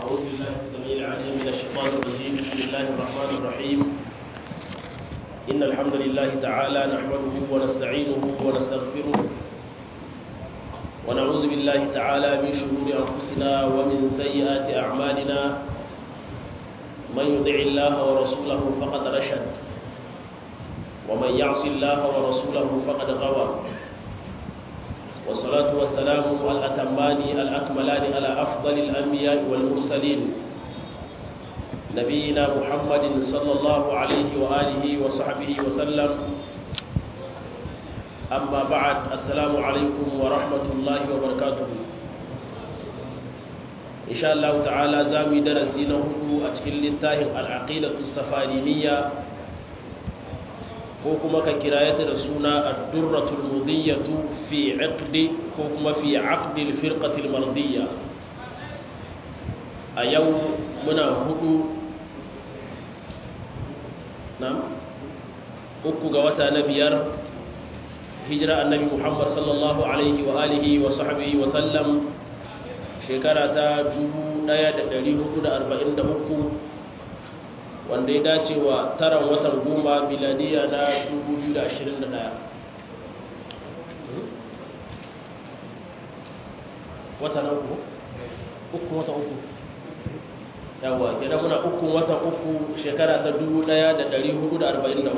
أعوذ بالله السميع العليم من الشيطان الرجيم بسم الله الرحمن الرحيم إن الحمد لله تعالى نحمده ونستعينه ونستغفره ونعوذ بالله تعالى من شرور أنفسنا ومن سيئات أعمالنا من يطع الله ورسوله فقد رشد ومن يعص الله ورسوله فقد غوى والصلاة والسلام الأتمان الأكملان على أفضل الأنبياء والمرسلين نبينا محمد صلى الله عليه وآله وصحبه وسلم أما بعد السلام عليكم ورحمة الله وبركاته إن شاء الله تعالى زامي درسين هدو أتكل للتاهم العقيدة السفارينية ko kuma ka kirayata da suna ad-durratul mudiyatu fi 'aqdi ko kuma fi 'aqdi al-firqati al-mardiyya a yau muna hudu na uku ga wata na biyar hijira annabi Muhammad sallallahu alaihi wa alihi wa sahbihi wa sallam shekara ta 1443 wanda ya dace wa taron watan goma miladiya na 2021 wata na uku? uku wata uku yawa kenan muna uku wata uku shekara ta 1443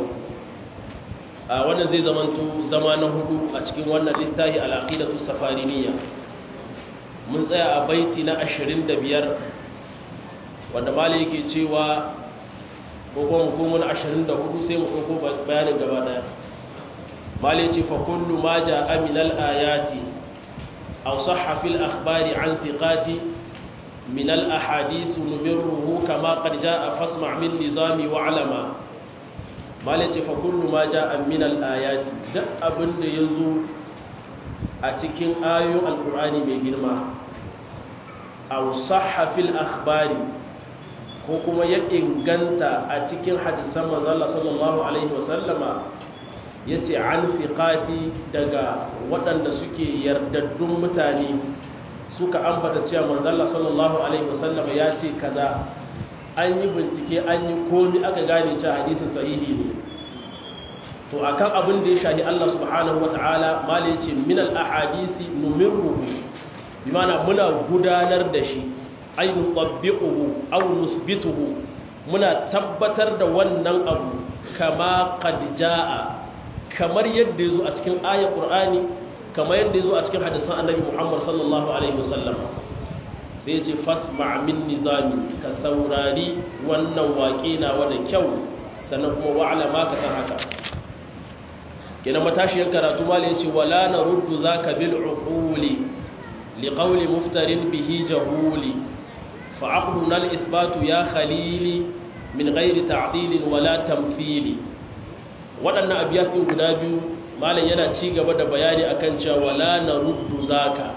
a wannan zai zamanto zama na hudu a cikin wannan littafi al'aqidatu safariniya mun tsaya a baiti na 25 wanda mali yake cewa ko kuma hukumun 24 sai mu ɗauko bayanin gaba daya mali ce fa kullu ma ja'a min al-ayati aw sahha fil akhbari an thiqati min al-ahadith numirruhu kama qad ja'a fasma' min nizami wa alama mali ce fa kullu ma ja'a min al-ayati duk abin da yazo a cikin ayoyin alqur'ani mai girma aw sahha fil akhbari ko kuma ya inganta a cikin hadisan manzala sallallahu alaihi wasallama ya ce an fiƙati daga waɗanda suke yardaddun mutane suka ambata cewa manzala sallallahu alaihi wasallama ya ce kaza an yi bincike an yi komi aka gane cewa hadisin sahihi ne to akan abin da ya shahi Allah subhanahu wata'ala mala ya ce min al-ahadisi numirruhu bi mana muna gudanar da shi ay nutabbiquhu aw nusbituhu muna tabbatar da wannan abu kama qad jaa kamar yadda yazo a cikin ayat qur'ani kamar yadda yazo a cikin hadisan annabi Muhammad sallallahu alaihi wasallam sai ya ce fasma' min nizami ka saurari wannan waƙe na wada kyau sannan kuma wa'ala ma ka san haka kenan matashiyar karatu malai yace wala naruddu zaka bil uquli liqawli muftarin bihi jahuli فعقلنا الإثبات يا خليلي من غير تعطيل ولا تمثيل waɗannan abiyatin guda biyu malam yana ci gaba da bayani akan cewa wala na ruddu zaka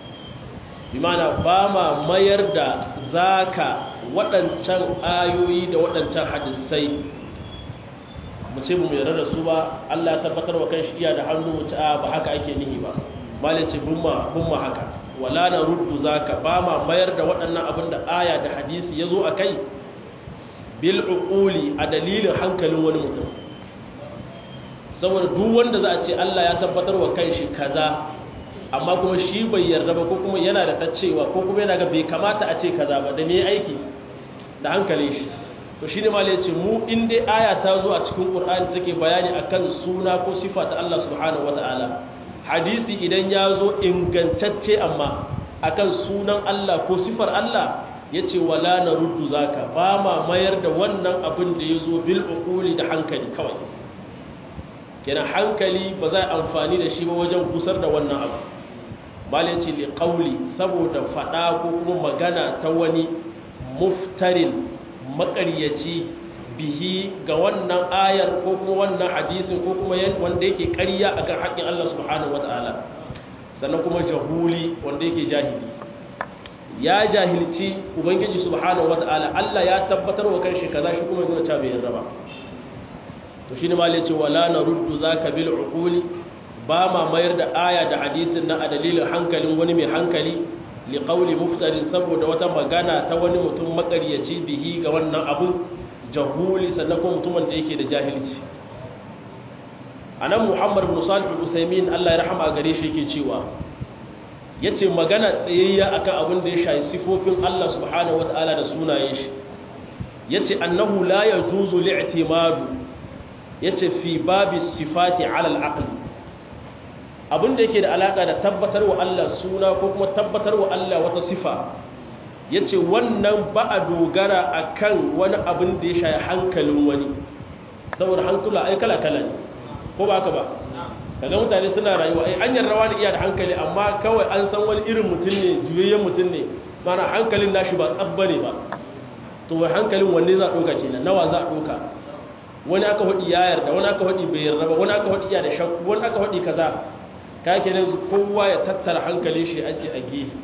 bi mana ba ma mayar da zaka waɗancan ayoyi da waɗancan hadisai mu ce mu yarda da su ba Allah tabbatar wa kanshi iya da hannu mu ci a ba haka ake nihi ba malam ce bumma bumma haka wala na ruddu zaka ba ma mayar da waɗannan abin da aya da hadisi ya zo a kai bil uquli a dalilin hankalin wani mutum saboda duk wanda za a ce Allah ya tabbatar wa kanshi kaza amma kuma shi bai yarda ba ko kuma yana da ta cewa ko kuma yana ga bai kamata a ce kaza ba da me aiki da hankalin shi to shine ma ya ce mu in dai aya ta zo a cikin Qur'ani take bayani akan suna ko sifa ta Allah subhanahu wataala hadisi idan ya zo ingantacce amma akan sunan Allah ko sifar Allah ya ce wala na ruddu zaka ba ma mayar da wannan abin da ya zo bil uquli da hankali kawai kenan hankali ba za a amfani da shi ba wajen gusar da wannan abu malai ce li qawli saboda fada ko kuma magana ta wani muftarin makaryaci bihi ga wannan ayar ko kuma wannan hadisin ko kuma wanda yake ƙarya akan haƙƙin Allah subhanahu wataala sannan kuma jahuli wanda yake jahili ya jahilci ubangiji subhanahu wataala Allah ya tabbatar wa kanshi kaza shi kuma yana cewa bai yarda ba to shine ma yace wala naruddu zaka bil uquli ba ma mayar da aya da hadisin na a dalilin hankalin wani mai hankali liqauli muftarin saboda wata magana ta wani mutum makaryaci bihi ga wannan abun jahuli sannan kuma mutumin da yake da jahilci anan muhammad bin salih al-usaymin Allah ya rahama gare shi yake cewa yace magana tsayayya akan abin da ya shayi sifofin Allah subhanahu wataala da sunayen shi yace annahu la yajuzu li'timadu yace fi babi sifati ala al-aql abin da yake da alaka da tabbatar wa Allah suna ko kuma tabbatar wa Allah wata sifa yace wannan ba a dogara akan wani abin da ya shayi hankalin wani saboda hankula ai kala kala ne ko ba haka ba kaga mutane suna rayuwa ai an yarrawa da iya da hankali amma kawai an san wani irin mutum ne juyayyen mutum ne mana hankalin nashi ba tsabba ne ba to wai hankalin wanne za a ɗauka kenan nawa za a ɗauka wani aka haɗi ya yarda wani aka haɗi bai yarda ba wani aka haɗi iya da shakku wani aka haɗi kaza ka kenan kowa ya tattara hankalin shi aji a gefe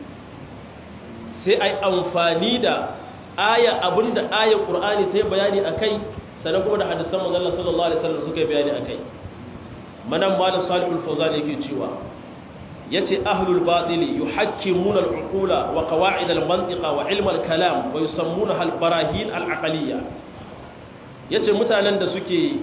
sai ai amfani da aya abinda ayar qur'ani ta yi bayani akai sannan kuma da hadisan manzon sallallahu alaihi wasallam suka yi bayani akai manan malam salihul fawzan yake cewa yace ahlul batili yuhakkimuna al-uqula wa qawa'id al-mantiqa wa ilm al-kalam wa yusammunaha al-barahin al-aqliyya yace mutanen da suke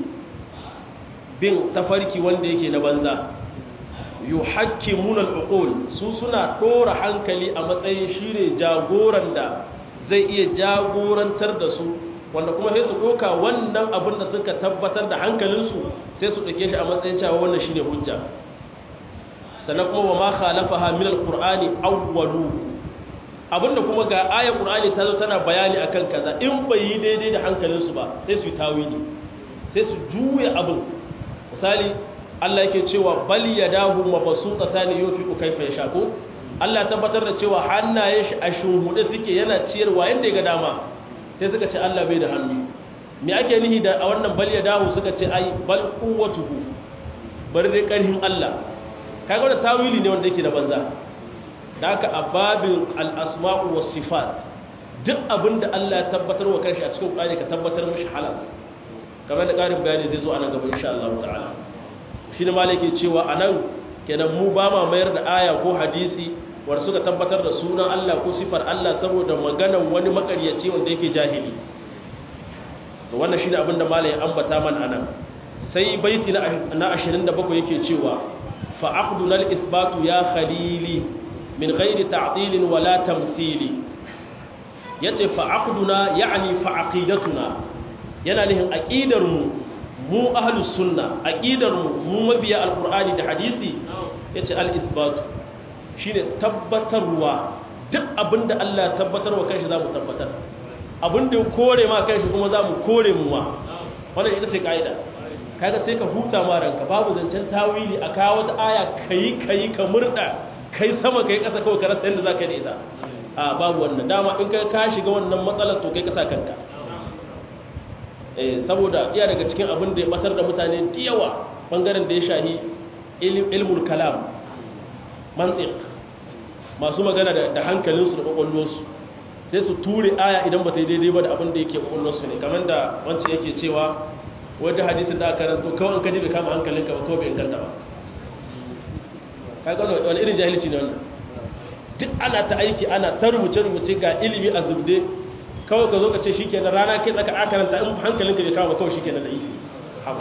bin tafarki wanda yake na banza yuhakkimuna al-uqul su suna dora hankali a matsayin shine jagoran da zai iya jagorantar da su wanda kuma sai su ɗauka wannan abin da suka tabbatar da hankalinsu sai su ɗauke shi a matsayin cewa wannan shine hujja sannan kuma wa ma khalafaha min alqur'ani awwalu abinda kuma ga ayar qur'ani ta zo tana bayani akan kaza in bai yi daidai da hankalinsu ba sai su yi tawili sai su juya abin misali Allah yake cewa bal yadahu mabsuutatan yunfiqu kayfa yasha ko Allah tabbatar da cewa hannaye shi a shuhude suke yana ciyarwa yanda ya ga dama sai suka ce Allah bai da hannu me ake nihi da a wannan bal ya dawo suka ce ai bal quwwatuhu bari dai karhin Allah kaga wannan tawili ne wanda yake da banza da haka a babin al-asma'u was sifat duk abinda Allah ya tabbatar wa kanshi a cikin Qur'ani ka tabbatar mishi halas kamar da karin bayani zai zo a nan gaba insha Allah ta'ala shi ne malaki cewa anan kenan mu ba ma mayar da aya ko hadisi wanda suka tabbatar da sunan Allah ko sifar Allah saboda maganan wani makaryaci wanda yake jahili to wannan shine abin da malai ya ambata man anan sai baiti na 27 yake cewa fa aqduna al-ithbatu ya khalili min ghairi ta'til wala tamthili yace fa aqduna yani fa aqidatuna yana nihin aqidar mu mu ahlus sunna aqidar mu mu mabiya alqur'ani da hadisi yace al-ithbatu shine tabbatarwa duk abinda Allah ya tabbatarwa kanshi zamu tabbatar abinda kore ma kanshi kuma zamu kore mu ma wannan ita ce kaida kaga sai ka huta ma ranka babu zancen tawili a kawo wata aya kai kai ka murda kai sama kai kasa kawai ka rasa yadda zaka yi da ita a babu wannan dama in ka ka shiga wannan matsalar to kai ka sa kanka eh saboda iya daga cikin abin da ya batar da mutane da yawa bangaren da ya shahi ilmul kalam mantiq masu magana da hankalinsu da kwakwallonsu sai su ture aya idan ba ta yi daidai ba da abin da yake kwakwallonsu ne kamar da wancan yake cewa wadda hadisin da aka karanto kawai an kaji bai kama hankalinka ba kawai bai inganta ba kaga wani irin jahilci ne wannan duk ana ta aiki ana ta rubuce-rubuce ga ilimi a zubde kawai ka zo ka ce shi ke rana kai tsaka a karanta in hankalinka bai kama kawai shi ke da ifi haka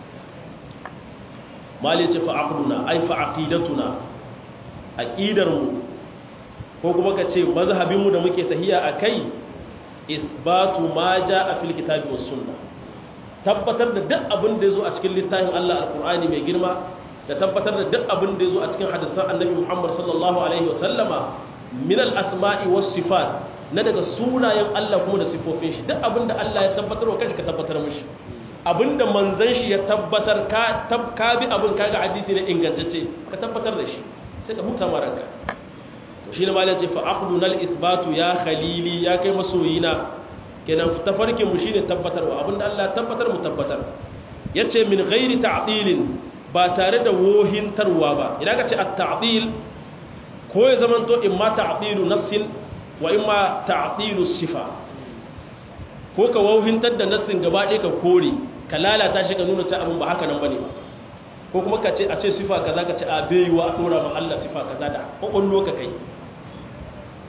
mali ce fa'aqduna ai fa'aqidatuna aqidarmu ko kuma ka ce mazhabinmu da muke tahiya akai isbatu ma jaa fil kitabi was sunnah tabbatar da duk abin da yazo a cikin littafin Allah alqur'ani mai girma da tabbatar da duk abin da yazo a cikin hadisan annabi Muhammad sallallahu alaihi wasallama min al asma'i was sifat na daga sunayen Allah kuma da sifofin shi duk abin da Allah ya tabbatar wa kanshi ka tabbatar mishi abinda manzan shi ya tabbatar ka bi abin kaga hadisi ne ingantacce ka tabbatar da shi sai ka huta maranka to shi ne malai ce fa aqduna al ithbatu ya khalili ya kai masoyina kenan tafarkin mu shine tabbatarwa abinda Allah tabbatar mu tabbatar yace min ghairi ta'dilin ba tare da wohintarwa ba idan ka ce at ta'dil ko ya zamanto imma ta'dilu nassin wa imma ta'dilu sifa ko ka wohintar da nassin gaba ɗaya ka kore ka lalata shi ka nuna ce abin ba haka nan bane ba ko kuma ka ce a ce sifa kaza ka ce a baiwa a dora ma Allah sifa kaza da kokollo ka kai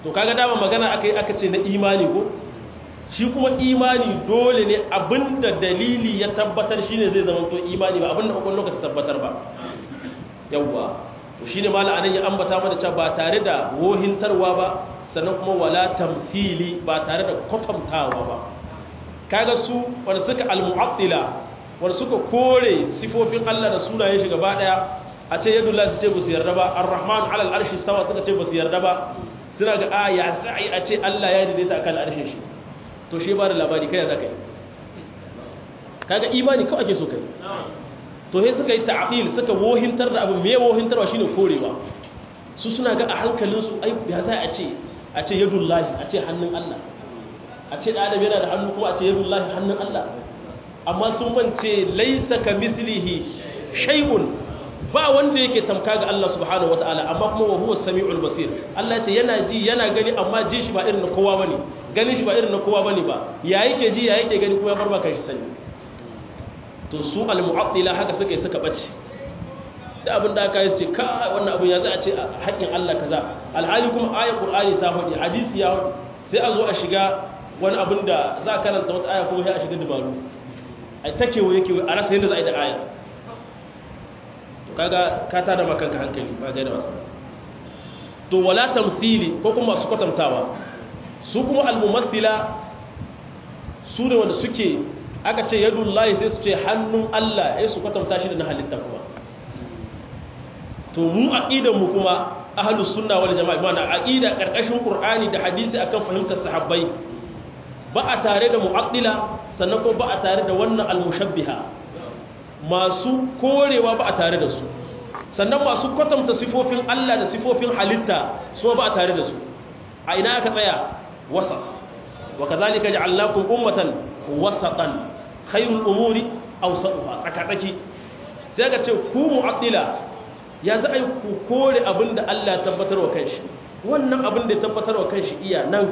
to kaga dama magana aka yi aka ce na imani ko shi kuma imani dole ne abinda dalili ya tabbatar shine zai zama to imani ba abinda kokon lokaci tabbatar ba yawwa to shine mala anan ya ambata mana cewa ba tare da wohintarwa ba sannan kuma wala tamthili ba tare da kwatantawa ba kaga su wanda suka almu'attila wanda suka kore sifofin Allah da sunayen shi gaba daya a ce yadullah su ce ba su yarda ba ar-rahman alal arshi stawa suka ce ba su yarda ba suna ga aya sai a ce Allah ya daidaita akan arshin shi to shi ba da labari kai za ka yi kaga imani kawai ake so kai to sai suka yi ta'dil suka wohintar da abu me wohintarwa shine korewa su suna ga a hankalinsu ai ya za a ce a ce yadullahi a ce hannun Allah a ce adam yana da hannu kuma a ce yadullahi hannun Allah amma sun mance laisa ka mislihi shay'un ba wanda yake tamka ga Allah subhanahu wataala amma kuma wa huwa samiul basir Allah ce yana ji yana gani amma ji shi ba irin na kowa bane ganin shi ba irin na kowa bane ba ya yake ji ya yake gani kuma ya barba kai shi sani to su al mu'attila haka suka yi suka bace da abin da aka yi ce ka wannan abin ya za a ce haƙƙin Allah kaza alhali kuma ayat qur'ani ta faɗi hadisi ya faɗi sai a zo a shiga wani abin da za a karanta wata aya kuma sai a shiga dabaru a ta kewaye kewaye a rasa yadda za a yi da aya to kaga ka tada maka kanka hankali ba gaida wasu to wala tamthili ko kuma masu kwatantawa su kuma almumathila su ne wanda suke aka ce yadullahi sai su ce hannun Allah ya su kwatanta shi da na halitta kuma to mu aqidan mu kuma ahlus sunna wal jama'a mana aqida karkashin qur'ani da hadisi akan fahimtar sahabbai ba a tare da mu'addila sannan ko ba a tare da wannan almushabbiha masu korewa ba a tare da su sannan masu kwatanta sifofin Allah da sifofin halitta su ba a tare da su a ina aka tsaya wasa wa kadhalika ja'alnakum ummatan wasatan khairul umuri awsatuha tsakatsaki sai ka ce ku mu'addila ya za a yi ku kore abin da Allah ya tabbatar wa kanshi wannan abin da ya tabbatar wa kanshi iya nan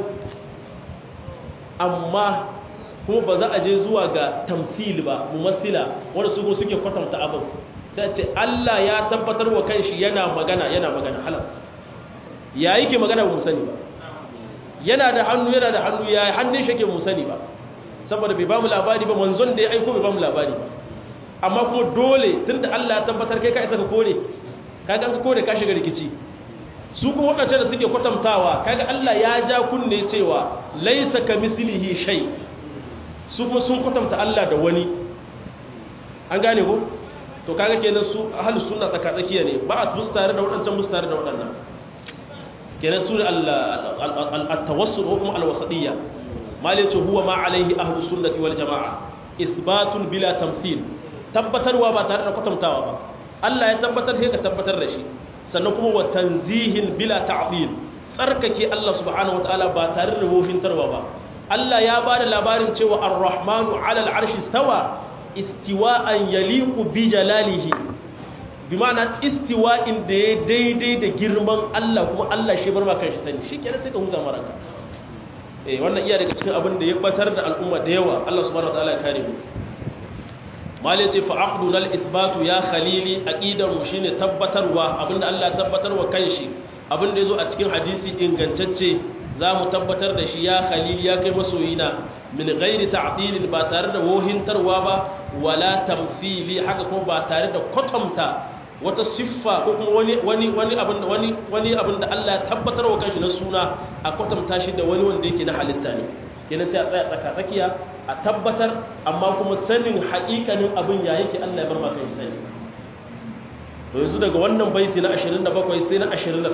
amma kuma ba za a je zuwa ga tamsil ba mumassila wanda su kuma suke kwatanta abin sai ce Allah ya tabbatar wa kanshi yana magana yana magana halas ya yake magana ba mu sani ba yana da hannu yana da hannu ya hannun shi ke mu sani ba saboda bai ba mu labari ba manzon da ya aiko bai ba mu labari ba amma kuma dole tunda Allah ya tabbatar kai ka isa ka kore kaga an ka kore ka shiga rikici su kuma waɗanda da suke kwatantawa kaga Allah ya ja kunne cewa laisa ka mislihi shay su kuma sun kwatanta Allah da wani an gane ko to kaga kenan su ahlus sunna tsaka tsakiya ne ba a tare da waɗancan bus tare da waɗannan kenan su al-tawassul ko kuma al-wasadiyya malai ce huwa ma alaihi ahlus sunnati wal jamaa isbatun bila tamthil tabbatarwa ba tare da kwatantawa ba Allah ya tabbatar sai ka tabbatar da shi sannan kuma wa tanzihin bila ta'dil tsarkake Allah subhanahu wataala ba tare da wofintarwa ba Allah ya bada labarin cewa ar-rahmanu 'ala al-'arshi stawa istiwa'an yaliqu bi jalalihi bi ma'ana istiwa'in da ya daidai da girman Allah kuma Allah shi bar maka shi sani shikenan sai ka huta maraka eh wannan iya daga cikin abin da ya batar da al'umma da yawa Allah subhanahu wataala ya kare mu malai ce fa'aqduna al-ithbatu ya khalili aqidar mu shine tabbatarwa abinda Allah ya tabbatarwa kanshi abinda yazo a cikin hadisi ingantacce zamu tabbatar da shi ya khalili ya kai masoyina min ghairi ta'dilin ba tare da wohintarwa ba wala tamthili haka kuma ba tare da kwatamta wata siffa ko kuma wani wani wani abin wani wani abin da Allah ya tabbatarwa kanshi na suna a kwatamta shi da wani wanda yake na halitta ne kenan sai a tsaya tsaka tsakiya a tabbatar amma kuma sanin haƙiƙanin abin ya yake Allah ya bar maka sani to yanzu daga wannan baiti na 27 sai na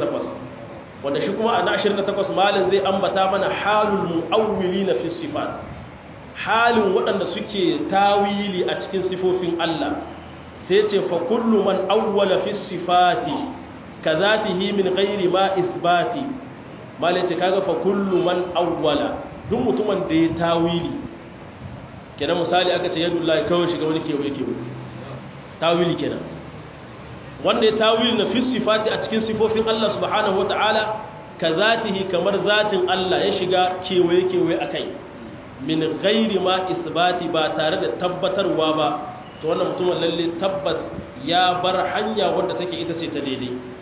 28 wanda shi kuma a na 28 malin zai ambata mana halul mu'awwilina fi sifat halin waɗanda suke tawili a cikin sifofin Allah sai ce fa kullu man awwala fi sifati kazatihi min ghairi ma isbati malin ce kaga fa kullu man awwala duk mutumin da ya tawili kenan misali aka ce yadda Allah kawai shiga wani kewaye kewaye tawili kenan wanda ya tawili na fi sifati a cikin sifofin Allah subhanahu wata'ala ka zatihi kamar zatin Allah ya shiga kewaye kewaye akai min ghairi ma isbati ba tare da tabbatarwa ba to wannan mutumin lalle tabbas ya bar hanya wanda take ita ce ta daidai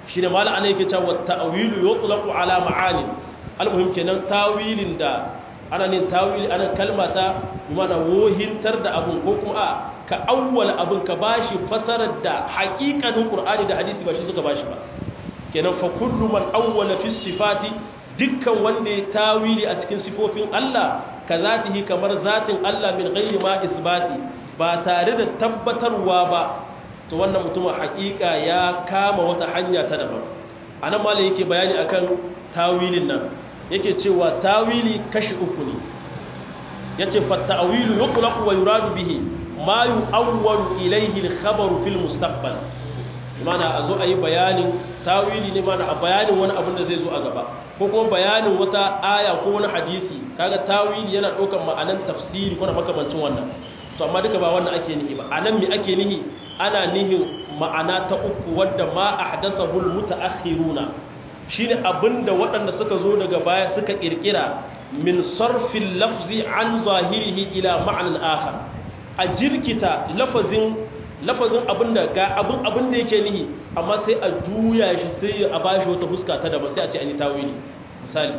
shine mala ana yake cewa ta'wilu yutlaqu ala ma'ani almuhim kenan tawilin da ana nin tawili ana kalmata mana wohintar da abun ko kuma a ka awwala abun ka bashi fasarar da haƙiƙanin qur'ani da hadisi ba shi suka bashi ba kenan fa kullu man awwala fi sifati dukkan wanda ya tawili a cikin sifofin Allah ka zatihi kamar zatin Allah min ghairi ma isbati ba tare da tabbatarwa ba to wannan mutumin hakika ya kama wata hanya ta daban anan malai yake bayani akan tawilin nan yake cewa tawili kashi uku ne yace fa ta'wilu yutlaqu wa yuradu bihi ma yu'awwalu ilayhi al-khabaru fil mustaqbal mana a zo a yi bayanin tawili ne mana a bayanin wani abin da zai zo a gaba ko kuma bayanin wata aya ko wani hadisi kaga tawili yana ɗaukar ma'anan tafsiri ko na makamancin wannan to amma duka ba wannan ake nihi ba anan me ake nihi ana nihin ma'ana ta uku wadda ma ahdathahu almutaakhiruna shine abinda waɗanda suka zo daga baya suka kirkira min sarfil lafzi an zahirihi ila ma'anan akhar a jirkita lafazin lafazin abinda ga abin abin da yake nihi amma sai a juya shi sai a bashi wata huska ta daban sai a ce an yi tawili misali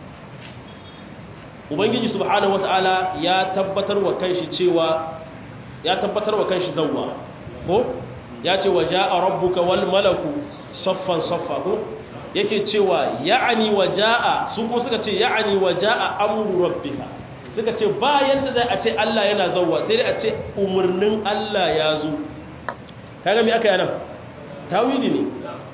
ubangiji subhanahu wataala ya tabbatar wa kanshi cewa ya tabbatar wa kanshi zawwa ko ya ce wa jaa rabbuka wal malaku saffan saffa ko yake cewa ya'ani wa jaa su ko suka ce ya'ani wa jaa amru rabbika suka ce ba yanda zai a ce Allah yana zawwa sai dai a ce umurnin Allah ya zo kaga me aka yana tawili ne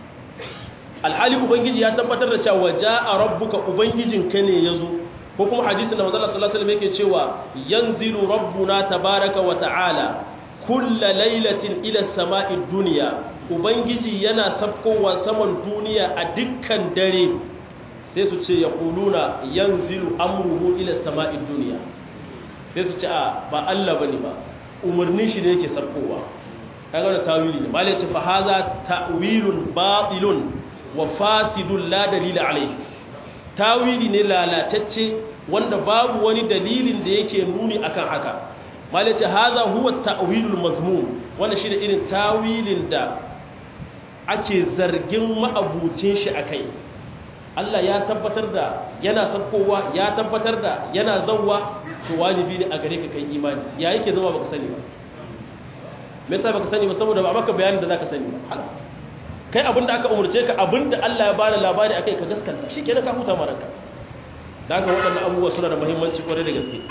alhali ubangiji ya tabbatar da cewa jaa rabbuka ubangijinka ne yazo ko kuma hadisin da manzo sallallahu alaihi wasallam yake cewa yanzilu rabbuna tabaaraka wa ta'ala kulla lailatin ila samai dunya ubangiji yana sabkowa saman duniya a dukkan dare sai su ce yaquluna yanzilu amruhu ila samai dunya sai su ce a ba Allah bane ba umarnin shi ne yake sabkowa kaga wannan tawili ne malai ce fa hadha ta'wilun batilun wa fasidun la dalila alayhi tawili ne lalatacce wanda babu wani dalilin da yake nuni akan haka malai ce hadha huwa ta'wilul mazmum wannan shine irin tawilin da ake zargin ma'abucin shi akai Allah ya tabbatar da yana sabkowa ya tabbatar da yana zawwa to wajibi ne a gare ka kai imani ya yake zama baka sani ba me yasa baka sani ba saboda ba maka bayanin da zaka sani ba halas kai abinda aka umurce ka abinda Allah ya bada labari akai ka gaskanta shikenan ka huta maranka dan haka waɗannan abubuwa suna da muhimmanci kwarai da gaske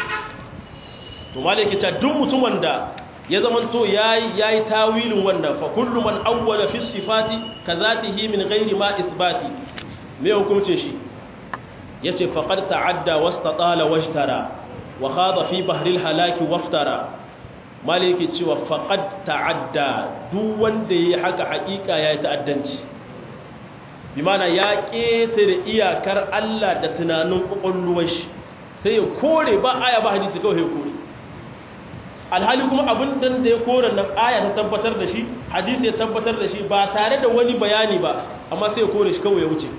to malai yake cewa duk mutumin da ya zamanto yayi yayi tawilin wannan fa kullu man awwala fi sifati kazatihi min ghairi ma ithbati me hukuncin shi yace faqad ta'adda wastatala washtara wa khada fi bahril halaki waftara maliki cewa faqad ta'adda duk wanda yayi haka hakika yayi ta'addanci bi mana ya ketare iyakar Allah da tunanin kokolluwar shi sai ya kore ba aya ba hadisi kawai ya kore alhali kuma abin da ya kore nan aya ta tabbatar da shi hadisi ya tabbatar da shi ba tare da wani bayani ba amma sai ya kore shi kawai ya wuce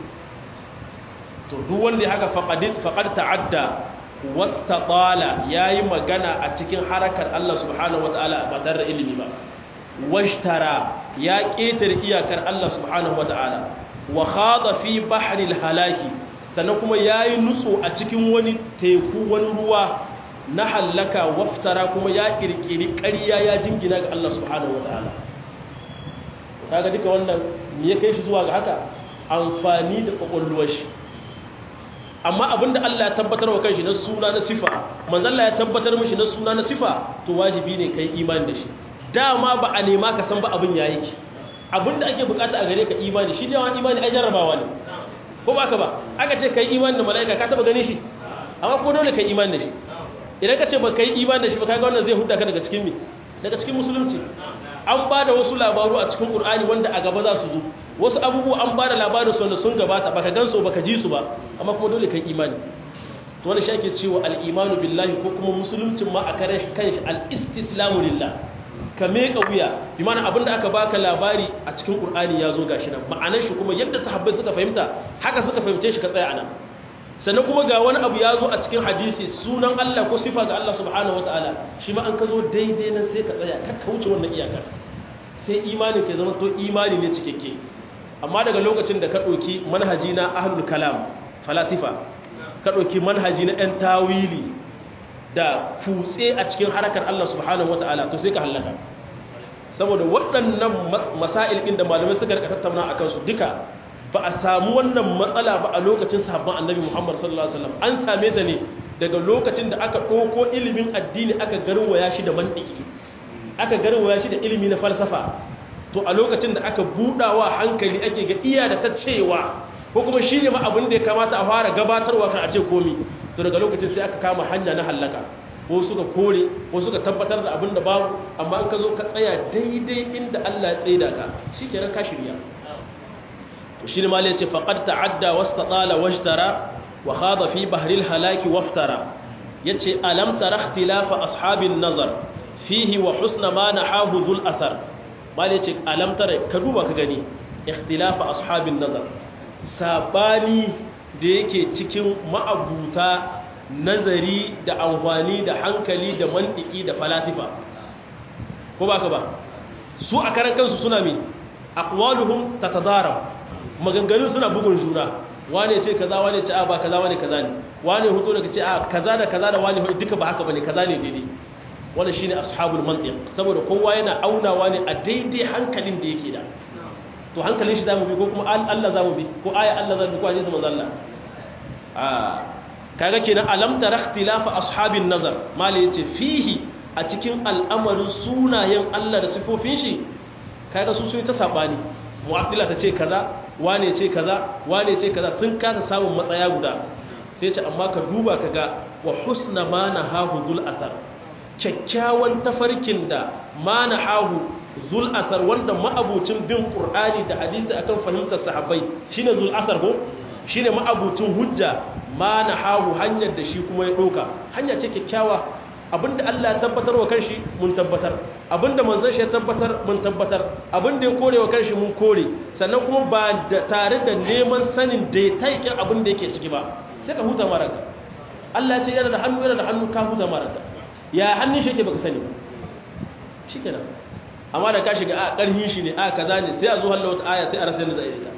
to duk wanda ya haka faqad faqad ta'adda wastatala yayi magana a cikin harakar Allah subhanahu wataala ba tare da ilimi ba washtara ya ketare iyakar Allah subhanahu wataala wa khada fi bahri halaki sannan kuma yayi nutso a cikin wani teku wani ruwa na halaka waftara kuma ya kirkiri ƙarya ya jingina ga Allah subhanahu wataala kaga duka wannan me ya kai shi zuwa ga haka amfani da kokolluwar shi amma abinda Allah ya tabbatar wa kanshi na suna na sifa manzo Allah ya tabbatar mishi na suna na sifa to wajibi ne kai imani da shi dama ba a nema ka san ba abin yayi ki abinda ake bukata a gare ka imani shi ne wani imani ai jarrabawa ne ko ba ka ba aka ce kai imani da malaika ka taba gani shi amma ko dole kai imani da shi idan ka ce ba kai imani da shi ba kaga wannan zai hudda ka daga cikin mi daga cikin musulunci an ba da wasu labaru a cikin qur'ani wanda a gaba za su zo wasu abubuwa an ba da labarin su wanda sun gabata baka gansu baka ji su ba amma kuma dole kai imani to wani shi ake cewa al-imanu billahi ko kuma musuluncin ma a kare kanshi al-istislamu lillah ka meka wuya bi mana abinda aka baka labari a cikin qur'ani ya zo gashi nan ma'anar shi kuma yadda sahabbai suka fahimta haka suka fahimce shi ka tsaya anan sannan kuma ga wani abu ya zo a cikin hadisi sunan Allah ko sifa ga Allah subhanahu wataala shi ma an ka zo daidai nan sai ka tsaya ka kauce wannan iyakar sai imanin ka zama to imani ne cikakke amma daga lokacin da ka ɗauki manhaji na ahlul kalam falasifa ka ɗauki manhaji na 'yan tawili da kutse a cikin harakar Allah subhanahu wata'ala to sai ka hallaka saboda waɗannan masail ɗin da malamai suka rika tattauna a kansu duka ba a samu wannan matsala ba a lokacin sahabban annabi Muhammad sallallahu alaihi wasallam an same ta ne daga lokacin da aka ɗauko ilimin addini aka garwaya shi da mantiki aka garwaya shi da ilimi na falsafa to a lokacin da aka budawa hankali ake ga iya da ta cewa ko kuma shi ne ma abin da ya kamata a fara gabatarwa kan a ce komi to daga lokacin sai aka kama hanya na hallaka ko suka kore ko suka tabbatar da abin da babu amma in ka zo ka tsaya daidai inda Allah ya tsaida ka shi kenan ka shirya to shi ne ma ya ce faqad ta'adda wastatala wajtara wa khada fi bahril halaki waftara yace alam tara ikhtilafa ashabin nazar fihi wa husna ma nahahu dhul athar mal yace alam tara ka duba ka gani ikhtilafa ashabin nazar sabani da yake cikin ma'abuta nazari da amfani da hankali da mantiki da falasifa ko baka ba su a karan kansu suna mi aqwaluhum tatadaram maganganun suna bugun juna wane ce kaza wane ce a ba kaza wane kaza ne wane hutu daga ce a kaza da kaza da wane duka ba haka bane kaza ne daidai wannan shine ashabul mantiq saboda kowa yana aunawa ne a daidai hankalin da yake da to hankalin shi zamu bi ko kuma Allah zamu bi ko aya Allah zamu bi ko hadisi manzo Allah ah kaga kenan alam tara ikhtilafa ashabin nazar mali yace fihi a cikin al'amarin sunayen Allah da sifofin shi kaga su sun ta sabani mu'attila ta ce kaza wane ce kaza wane ce kaza sun kasa samun matsaya guda sai ce amma ka duba kaga wa husna ma nahahu zul athar kyakkyawan tafarkin da ma nahahu zul athar wanda ma'abucin bin qur'ani da hadisi akan fahimtar sahabbai shine zul athar ko shine ma'abucin hujja ma nahahu hanyar da shi kuma ya doka hanya ce kyakkyawa abinda Allah ya tabbatar wa kanshi mun tabbatar abinda manzon shi ya tabbatar mun tabbatar abinda ya kore wa kanshi mun kore sannan kuma ba da tare da neman sanin da ya taikin abinda yake ciki ba sai ka huta maraka Allah ya ce yana da hannu yana da hannu ka huta maraka ya hannun shi yake baka sani shikenan amma da ka shiga a karhin shi ne a kaza ne sai a zo hallo wata aya sai a rasa yadda za a yi ta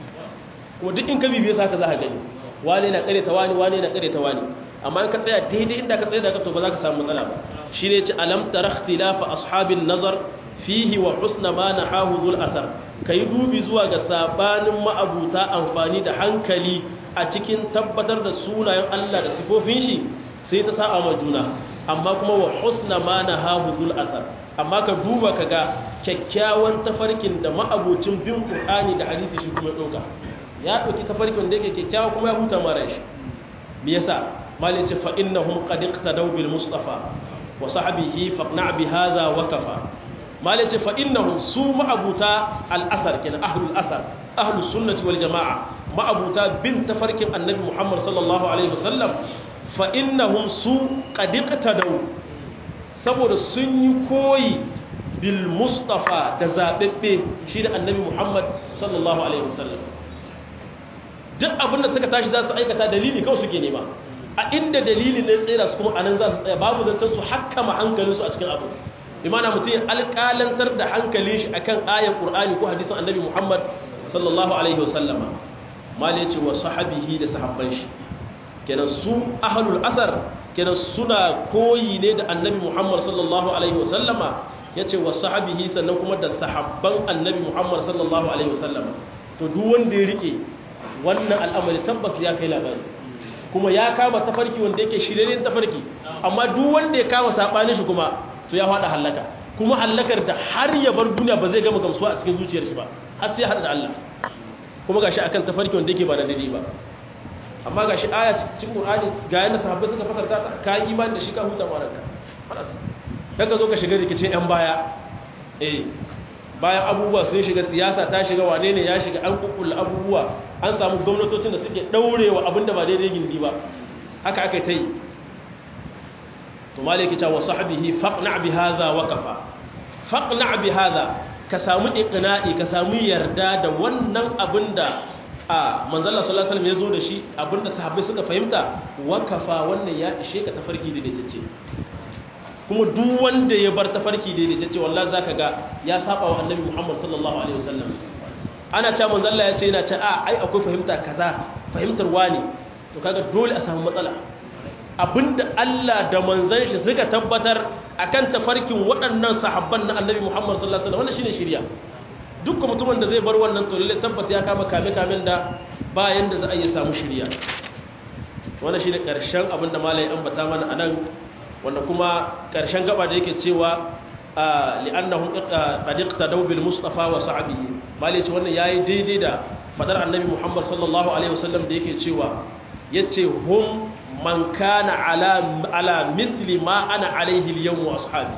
kuma duk in ka bibiye sa ka za ka gani wane na kare ta wani wane na kare ta wani amma in ka tsaya daidai inda ka tsaya da ka to ba za ka samu matsala ba shi ne ce alam tara ikhtilafa ashabin nazar fihi wa husna ma nahahu zul athar kai dubi zuwa ga sabanin ma'abuta amfani da hankali a cikin tabbatar da sunayen Allah da sifofin shi sai ta sa'a ma juna amma kuma wa husna ma nahahu zul athar amma ka duba ka ga kyakkyawan tafarkin da ma'abucin bin qur'ani da hadisi shi kuma doka ya dauki tafarkin da yake kyakkyawa kuma ya huta mara shi me yasa malin ce fa'innahum ƙadiƙta bil mustafa wa sahabihi faƙna bi haza wa kafa malin ce fa'innahum su ma'abuta al'asar kenan ahlul asar ahlus sunnati wal jama'a ma'abuta bin tafarkin annabi muhammad sallallahu alaihi wasallam fa'innahum su ƙadiƙta saboda sun yi koyi bil mustafa da zaɓaɓɓe shi da annabi muhammad sallallahu alaihi wasallam duk abinda suka tashi za su aikata dalili kawai suke nema a inda dalilin ne tsira su kuma anan za su tsaya babu zancen su hakkama hankalinsu a cikin abu imana mutum alƙalantar da hankalin shi akan ayan qur'ani ko hadisin annabi muhammad sallallahu alaihi wasallama mal yace wa sahabihi da sahabban shi kenan su ahlul asar kenan suna koyi ne da annabi muhammad sallallahu alaihi wasallama yace wa sahabihi sannan kuma da sahabban annabi muhammad sallallahu alaihi wasallama to duk wanda ya rike wannan al'amari tabbas ya kai labari kuma ya kama tafarki wanda yake shirye tafarki amma duk wanda ya kama sabanin shi kuma to ya fada halaka kuma halakar da har ya bar duniya ba zai gama gamsuwa a cikin zuciyar shi ba har sai har da Allah kuma gashi akan tafarki wanda yake ba da daidai ba amma gashi aya cikin Qur'ani ga yanda sahabbai suka fasarta ta ka yi imani da shi ka huta maranka falas kaga zo ka shiga rikicin yan baya eh bayan abubuwa sun shiga siyasa ta shiga wane ne ya shiga an kukkulla abubuwa an samu gwamnatocin da suke daurewa abinda ba daidai gindi ba haka aka ta yi to maliki ta wa sahbihi faqna bi hadha wa kafa faqna bi hadha ka samu iqna'i ka samu yarda da wannan abinda a manzalla sallallahu alaihi wasallam ya zo da shi abinda sahabbai suka fahimta wa kafa wannan ya ishe ka tafarki da dace kuma duk wanda ya bar tafarki daidai ta ce wallahi zaka ga ya saba wa annabi Muhammad sallallahu alaihi wasallam ana cewa manzo Allah ya ce yana ce a ai akwai fahimta kaza fahimtar wani to kaga dole a samu matsala abinda Allah da manzon shi suka tabbatar akan tafarkin waɗannan sahabban na Annabi Muhammad sallallahu alaihi wasallam wannan shine shari'a dukkan mutumin da zai bar wannan to lalle tabbas ya kama kame kamen da bayan da za a yi samu shari'a wannan shine karshen abinda malai ambata mana anan wanda kuma karshen gaba da yake cewa li'annahum qad iqtadaw bil mustafa wa sa'bihi malai ce wannan yayi daidai da fadar annabi Muhammad sallallahu alaihi wasallam da yake cewa yace hum man kana ala ala mithli ma ana alaihi al-yawm wa ashabi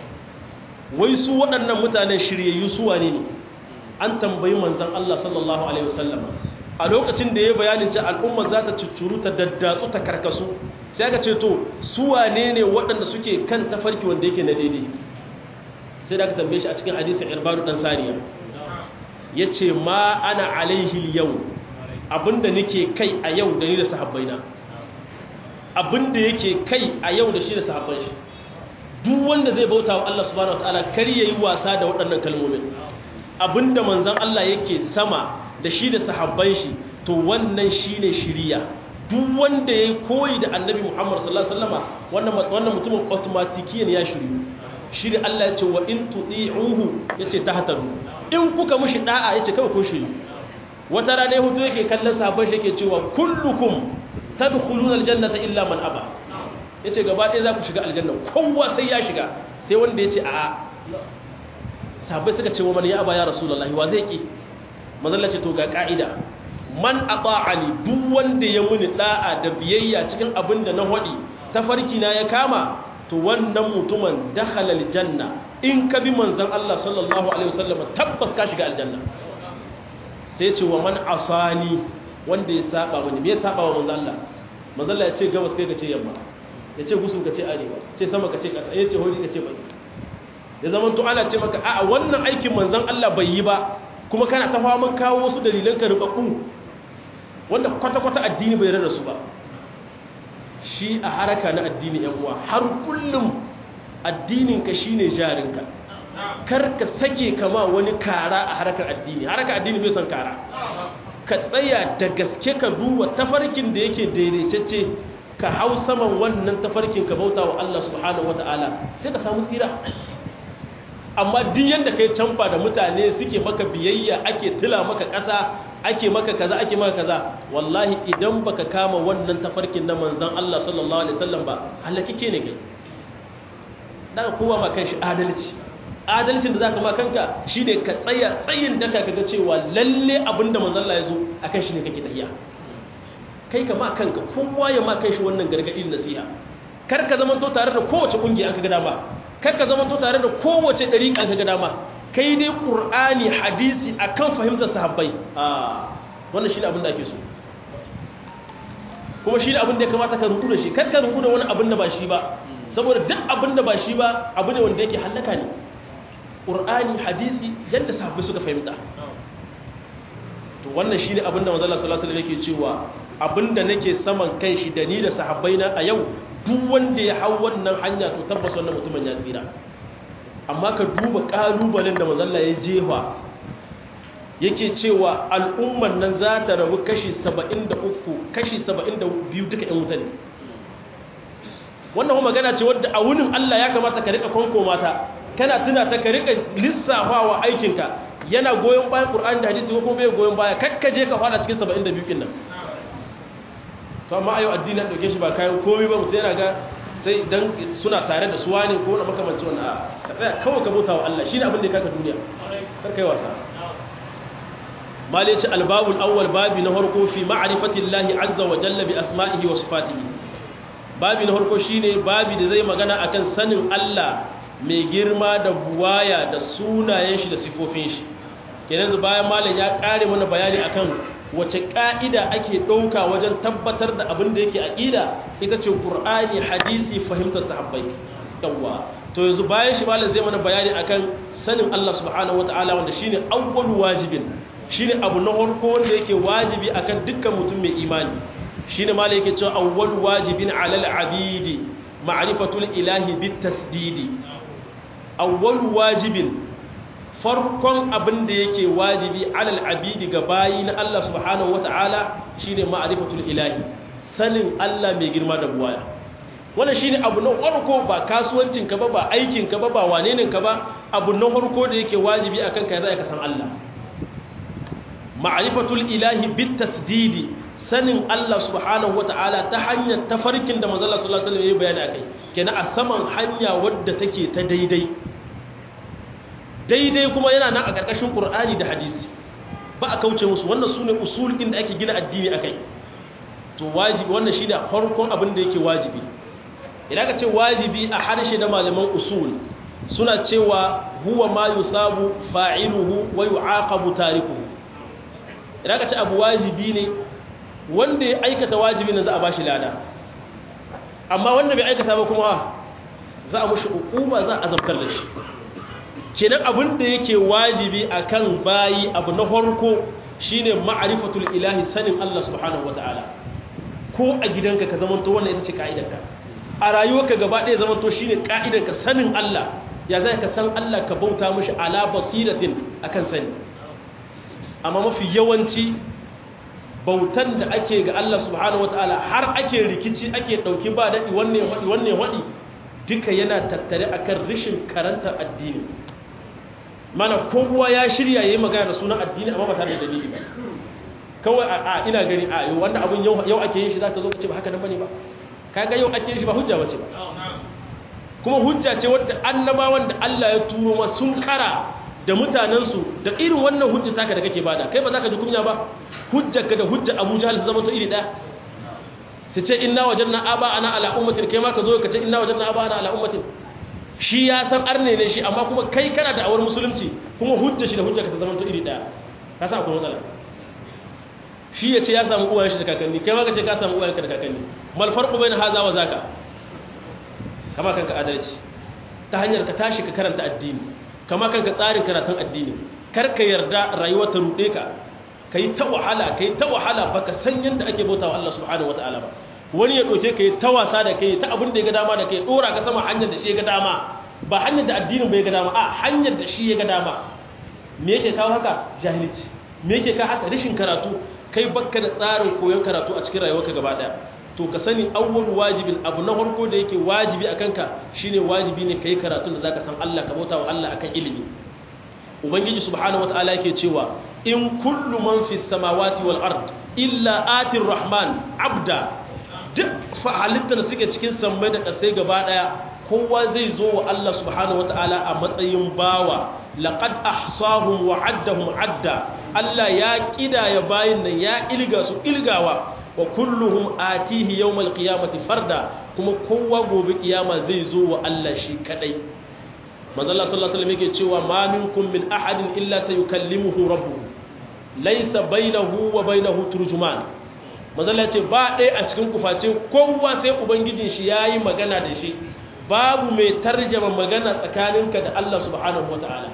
wai su waɗannan mutanen shiryayyu su wane ne an tambayi manzon Allah sallallahu alaihi wasallam a lokacin da ya bayanin cewa al'umma za ta cuccuru ta daddatsu ta karkasu sai aka ce to su wane ne waɗanda suke kan tafarki wanda yake na daidai sai da aka tambaye shi a cikin hadisin irbadu dan sariya yace ma ana alaihi yau abinda nake kai a yau da ni da sahabbaina abinda yake kai a yau da shi da sahabban shi duk wanda zai bauta wa Allah subhanahu wataala kar yayi wasa da waɗannan kalmomin abinda manzon Allah yake sama da shi da sahabban shi to wannan shine shiriya duk wanda yayi koyi da annabi Muhammad sallallahu alaihi wasallama wannan wannan mutumin automatikiyan ya shiryu shi da Allah ya ce wa in tuti'uhu yace tahtadu in kuka mushi da'a yace kawai kun shiryu wata rana hutu yake kallon sahabban shi yake cewa kullukum tadkhuluna aljannata illa man aba yace gaba ɗaya za ku shiga aljanna kowa sai ya shiga sai wanda yace a'a sahabbai suka ce wa man ya aba ya rasulullahi wa zai ki manzalla ce to ga ka'ida man ata'ani duk wanda ya muni da'a da biyayya cikin abin da na hodi tafarki na ya kama to wannan mutumin dakhala aljanna in ka bi manzon Allah sallallahu alaihi wasallam tabbas ka shiga aljanna sai ce wa man asani wanda ya saba mani me ya saba wa manzon Allah manzon Allah ya ce gabas kai ka ce yamma ya ce gusun ka ce arewa ce sama ka ce kasa ya ce hori ka ce bai ya zama to ana ce maka a'a wannan aikin manzon Allah bai yi ba kuma kana ta faman kawo wasu dalilan ka rubabbu wanda kwata-kwata addini bai rarra su ba shi a haraka na addini yan uwa har kullum addininka shine jarinka kar ka sake kama wani kara a harakar addini harakar addini bai son kara ka tsaya da gaske ka duba tafarkin da yake daidaitacce ka hau saman wannan tafarkin ka bauta wa Allah subhanahu wataala sai ka samu tsira amma duk yanda kai canfa da mutane suke maka biyayya ake tila maka ƙasa ake maka kaza ake maka kaza wallahi idan baka kama wannan tafarkin na manzon Allah sallallahu alaihi wasallam ba halakike ne kai dan kowa ma kanshi adalci adalcin da zaka ma kanka shine ka tsaya tsayin daka kaga cewa lalle abinda manzon Allah ya zo akan shi ne kake tafiya kai ka ma kanka kowa ya ma kanshi wannan gargadin nasiha kar ka zama to tare da kowace kungiya an ka ga dama kar ka zama to tare da kowace dariƙa ka ga dama kai dai ƙur'ani hadisi akan fahimtar sahabbai a wannan shi ne abin da ake so kuma shi ne abin da ya kamata ka rubu da shi kar ka rubu da wani abin da ba shi ba saboda duk abin da ba shi ba abu ne wanda yake hallaka ne ƙur'ani hadisi yadda sahabbai suka fahimta to wannan shi ne abin da manzala sallallahu alaihi yake cewa abin da nake saman kan shi da ni da sahabbai na a yau duk wanda ya hau wannan hanya to tabbas wannan mutumin ya tsira amma ka duba ƙalubalen da mazalla ya jefa yake cewa al'umman nan za ta rabu kashi 73 kashi 72 duka 'yan wuta ne wannan magana ce wadda a wunin Allah ya kamata ka rika kwanko mata kana tuna ta ka rika lissafawa aikinka yana goyon bayan Qur'ani da hadisi ko kuma bai goyon baya kakkaje ka fara cikin 72 kin nan to amma ayo addini an dauke shi ba kayan komai ba mutum yana ga sai dan suna tare da suwa ne ko na makamanci wannan a ka tsaya kawai ka bauta wa Allah shine abin da ya kaka duniya kar kai wasa malici albabul awwal babi na farko fi ma'rifati Allah azza wa jalla bi asma'ihi wa sifatihi babi na farko shine babi da zai magana akan sanin Allah mai girma da buwaya da sunayen shi da sifofin shi kenan bayan malam ya kare mana bayani akan wace ƙa'ida ake ɗauka wajen tabbatar da abin da yake aƙida ita ce ƙur'ani hadisi fahimtar sahabbai yawwa to yanzu bayan shi malam zai mana bayani akan sanin Allah subhanahu wata'ala wanda shine awwal wajibin shine abu na farko wanda yake wajibi akan dukkan mutum mai imani shine malam yake cewa awwal wajibin alal abidi ma'rifatul ilahi bit tasdidi awwal wajibin farkon abin da yake wajibi alal abidi ga bayi na Allah subhanahu wata'ala shine ma'rifatul ilahi sanin Allah mai girma da buwaya wannan shine abu na farko ba kasuwancin ka ba ba aikin ka ba ba wane ne ka ba abu na farko da yake wajibi akan ka zai ka san Allah ma'rifatul ilahi bit tasdidi sanin Allah subhanahu wata'ala ta hanyar tafarkin da manzo Allah sallallahu alaihi wasallam ya bayani akai kenan a saman hanya wadda take ta daidai daidai kuma yana nan a ƙarƙashin Qur'ani da hadisi ba a kauce musu wannan sune usulin da ake gina addini akai to wajibi wannan shine farkon abin da yake wajibi idan ka ce wajibi a harshe da malaman usul suna cewa huwa ma yusabu fa'iluhu wa yu'aqabu tarikuhu idan ka ce abu wajibi ne wanda ya aikata wajibi ne za a bashi lada amma wanda bai aikata ba kuma za a mushi hukuma za a azabtar da shi kenan abin da yake wajibi akan bayi abu na farko shine ma'rifatul ilahi sanin Allah subhanahu wataala ko a gidanka ka zamanto wannan ita ce ka'idanka a rayuwarka gaba ɗaya zamanto shine ka'idanka sanin Allah ya zai ka san Allah ka bauta mishi ala basiratin akan sani amma mafi yawanci bautan da ake ga Allah subhanahu wataala har ake rikici ake dauki ba dadi wanne wadi wanne wadi duka yana tattare akan rishin karanta addini mana kowa ya shirya yayi magana da sunan addini amma ba tare da dalili ba kawai a ina gani a yau wanda abun yau ake yin shi zaka zo ka ce ba haka nan bane ba kaga yau ake yin shi ba hujja bace ba kuma hujja ce wadda annabawan da Allah ya turo ma sun kara da mutanensu da irin wannan hujja taka da kake bada kai ba za ka ji kunya ba hujjarka da hujja abu jahal su zama to iri ɗaya su ce inna wajen na aba ana ala ummatin kai ma ka zo ka ce inna wajen na aba ana ala ummatin shi ya san arne ne shi amma kuma kai kana da awar musulunci kuma hujja shi da hujjarka ta zama to iri ɗaya ka sa akwai matsala shi ya ce ya samu uwayen shi da kakanni kai ma ka ce ka samu uwayenka da kakanni mal farqu bayna hadha wa zaka kama kanka adalci ta hanyar ka tashi ka karanta addini kama kanka tsarin karatun addini kar ka yarda rayuwa ta rude ka kai ta wahala kai ta wahala baka san yanda ake bautawa Allah subhanahu wataala ba wani ya doke kai ta wasa da kai ta abin da ya ga dama da kai dora ka sama hanyar da shi ya ga dama ba hanyar da addinin bai ga dama a hanyar da shi ya ga dama me yake kawo haka jahilci me yake kawo haka rashin karatu kai bakka da tsarin koyon karatu a cikin rayuwarka gaba daya to ka sani awwal wajibin abu na farko da yake wajibi akan ka shine wajibi ne kai karatun da zaka san Allah ka bauta wa Allah akan ilimi ubangiji subhanahu wataala yake cewa in kullu man fis samawati wal ard illa atir rahman abda duk halittar da suke cikin sammai da kasai gaba daya kowa zai zo wa Allah subhanahu wataala a matsayin bawa laqad ahsahum wa addahum adda Allah ya kidaya bayin nan ya ilga su ilgawa wa kulluhum atihi yawmal qiyamati farda kuma kowa gobe kiyama zai zo wa Allah shi kadai manzo Allah sallallahu alaihi wasallam yake cewa ma minkum min ahadin illa sayukallimuhu rabbuhu laysa bainahu wa bainahu turjuman manzo Allah ce ba dai a cikin kuface kowa sai ubangijin shi yayi magana da shi babu mai tarjama magana tsakaninka da Allah subhanahu wataala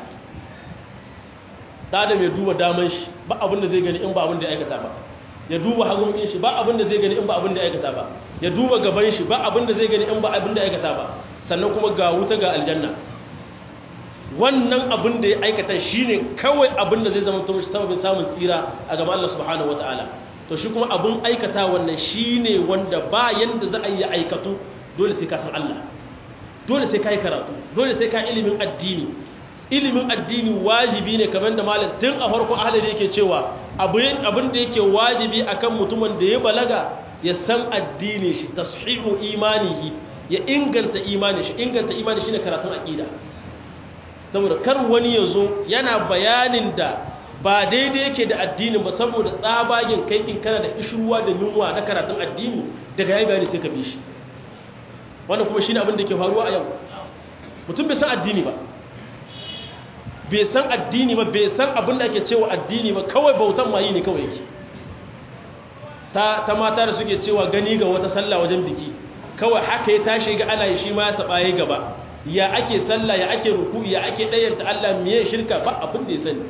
da da mai duba daman shi ba abin da zai gani in ba abin da ya aikata ba ya duba hagun shi ba abin da zai gani in ba abin da ya aikata ba ya duba gaban shi ba abin da zai gani in ba abin da ya aikata ba sannan kuma ga wuta ga aljanna wannan abin da ya aikata shine kawai abin da zai zama to shi sababin samun tsira a gaban Allah subhanahu wataala to shi kuma abin aikata wannan shine wanda ba yanda za a yi aikatu dole sai ka san Allah dole sai ka yi karatu dole sai ka ilimin addini ilimin addini wajibi ne kamar da malam tun a farko ahalar yake cewa abin da yake wajibi akan mutumin da ya balaga ya san addini shi tashihu imanihi ya inganta imani shi inganta imani shine karatun aqida saboda kar wani ya zo yana bayanin da ba daidai yake da addinin ba saboda tsabagen kai in kana da ishruwa da yunwa na karatun addini daga yayi bayani sai ka bi shi wannan kuma shine abin da ke faruwa a yau mutum bai san addini ba bai san addini ba bai san abin da ake cewa addini ba kawai bautan mayi ne kawai yake ta, ta mata da suke cewa gani ga wata sallah wajen biki kawai haka ya tashi ga ana yi shi ma ya saba ya gaba ya ake sallah ya ake ruku ya ake ɗayanta Allah miye shirka ba abin da ya sani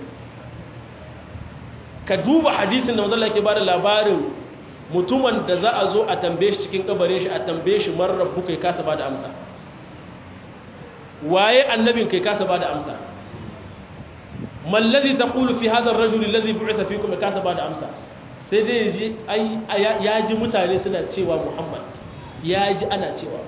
ka duba hadisin da mazalla ke bada labarin mutumin da za a zo a tambaye shi cikin kabarin shi a tambaye shi marar rabu kai kasa ba da amsa waye annabin kai kasa ba da amsa man ladhi taqulu fi hadha ar-rajul alladhi bu'itha fikum kasa ba da amsa sai dai ji ai ya ji mutane suna cewa Muhammad ya ji ana cewa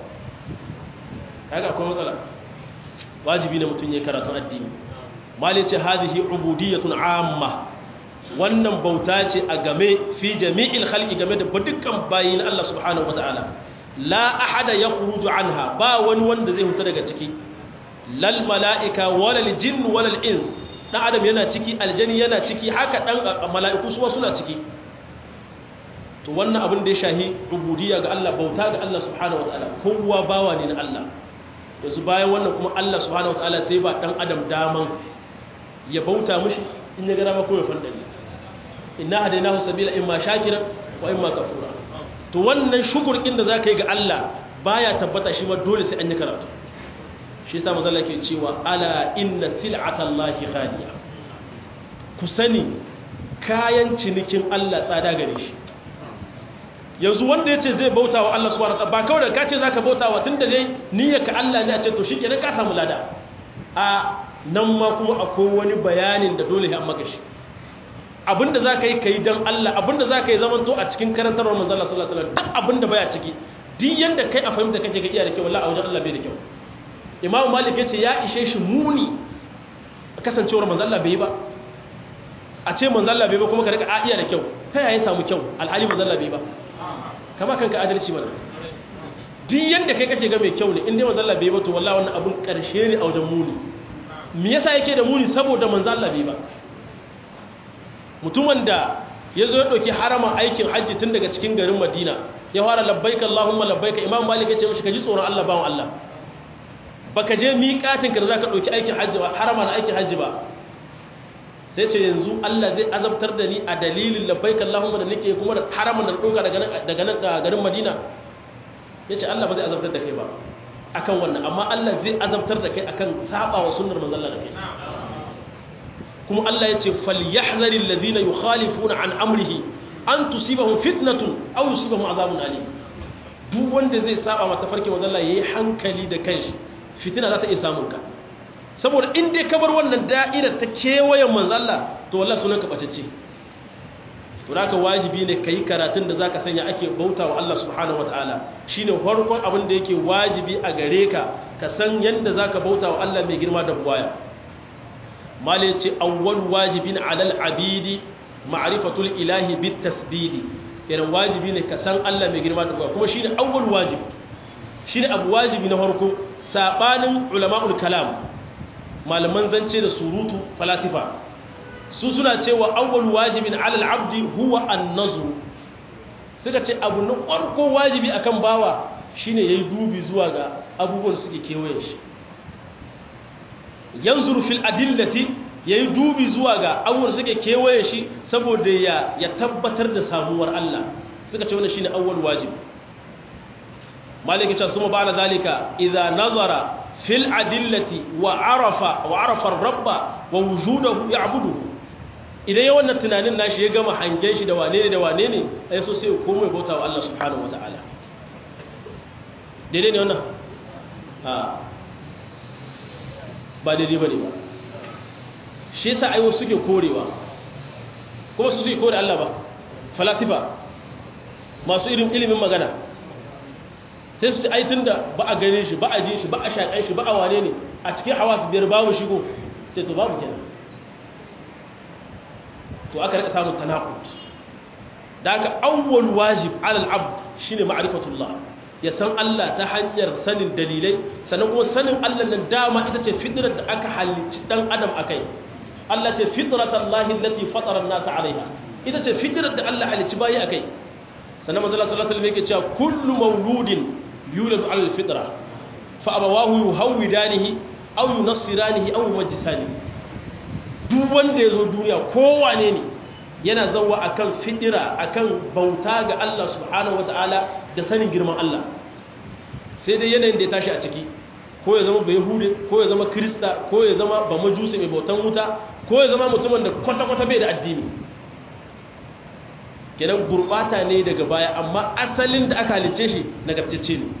kaga akwai matsala wajibi ne mutum ya karatun addini mali ce hadhihi ubudiyatun amma wannan bauta ce a game fi jami'il khalqi game da dukkan bayin Allah subhanahu wataala la ahada yakhruju anha ba wani wanda zai huta daga ciki lal malaika walal jinn walal ins dan adam yana ciki aljani yana ciki haka dan mala'iku su suna ciki to wannan abin da ya shahi ubudiyya ga Allah bauta ga Allah subhanahu wataala kowa bawa ne na Allah yanzu bayan wannan kuma Allah subhanahu wataala sai ba dan adam daman ya bauta mushi in ya gara mako ya fandani inna hadainahu sabila imma shakiran wa imma kafura to wannan shukurkin da zaka yi ga Allah baya tabbata shi ma dole sai an yi karatu shi yasa manzo Allah ke cewa ala inna sil'atallahi ghaliya ku sani kayan cinikin Allah tsada gare shi yanzu wanda ya ce zai bauta wa Allah subhanahu ba kawai da ka ce zaka bauta wa tunda dai niyyarka Allah ne a ce to shikenan ka samu lada a nan ma kuma akwai wani bayanin da dole ya maka shi abinda zaka yi kai dan Allah abinda zaka yi zaman to a cikin karantarwar manzo Allah sallallahu alaihi wasallam duk abinda baya ciki duk yanda kai a fahimta kake ga iya da kyau wallahi a wajen Allah bai da kyau Imam Malik ya ce ya ishe shi muni kasancewar manzo Allah bai yi ba a ce manzo Allah bai ba kuma ka rika a iya da kyau ta yaya samu kyau alhali manzo Allah bai ba kama kanka adalci mana duk yanda kai kake ga mai kyau ne in dai manzo Allah bai ba to wallahi wannan abun karshe ne a wajen muni me yasa yake da muni saboda manzo Allah bai ba mutumin da ya zo ya ɗauki harama aikin hajji tun daga cikin garin madina ya fara labbaika allahumma labbaika imam malik ya ce mashi ka ji tsoron allah bawan allah baka je miƙatinka da za ka ɗauki aikin hajji ba harama na aikin hajji ba sai ce yanzu allah zai azabtar da ni a dalilin labbaika allahumma da nake kuma da haraman da ɗauka daga nan garin madina ya ce allah ba zai azabtar da kai ba akan wannan amma allah zai azabtar da kai akan saba wa sunnar manzalla da kai kuma Allah ya ce falyahzari alladhina yukhalifuna an amrihi an tusibahum fitnatun aw yusibahum azabun alim duk wanda zai saba mata farke manzo Allah yayi hankali da kanshi fitina za ta iya samun ka saboda in dai ka bar wannan da'ira ta kewayen manzo Allah to wallahi sunan ka bacece to haka wajibi ne kai karatun da zaka sanya ake bauta wa Allah subhanahu wataala shine farkon abin da yake wajibi a gare ka ka san yanda zaka bauta wa Allah mai girma da buwaya mali ce awwal wajibin alal abidi ma'rifatul ilahi bit tasdidi kenan wajibi ne ka san Allah mai girma da kuma shine awwal wajib shine abu wajibi na farko sabanin ulama'ul kalam malaman zance da surutu falasifa su suna cewa awwal wajibin alal abdi huwa an-nazr suka ce abu na farko wajibi akan bawa shine yayi dubi zuwa ga abubuwan suke kewaye shi yanzuru fil adillati yayi dubi zuwa ga awwal suke kewaye shi saboda ya ya tabbatar da samuwar Allah suka ce wannan shine awwal wajib maliki ta suma ba'da zalika idza nazara fil adillati wa arafa wa arafa ar-rabba wa wujudahu ya'buduhu idan ya wannan tunanin nashi ya gama hangen shi da wane ne da wane ne ai so sai ya komai bauta wa Allah subhanahu wataala daidai ne wannan a ba daidai ba ne ba shi yasa aiwo suke korewa kuma su suke kore Allah ba falasifa masu irin ilimin magana sai su ci aitin da ba a gane shi ba a ji shi ba a shaƙan shi ba a wane ne a cikin hawa su biyar babu shigo sai to babu kenan to aka rika samun tanakut da aka awwal wajib alal abd shine ma'rifatullah ya san Allah ta hanyar sanin dalilai sannan kuma sanin Allah nan dama ita ce fitrar da aka halicci dan adam akai Allah ce fitratallahi allati fatara an-nas 'alayha ita ce fitrar da Allah halicci bayi akai sannan manzo sallallahu alaihi wasallam yake cewa kullu mawludin yuladu 'ala al-fitra fa abawahu yuhawidanihi aw yunassiranihi aw yumajjisanihi duk wanda yazo duniya kowane ne yana zawa akan fitira akan bauta ga Allah subhanahu wataala da sanin girman Allah sai dai yanayin da ya tashi a ciki ko ya zama bai hude ko ya zama krista ko ya zama ba majusi mai bautan wuta ko ya zama mutumin da kwata-kwata bai da addini kenan gurbata ne daga baya amma asalin da aka halice shi nagartacce ne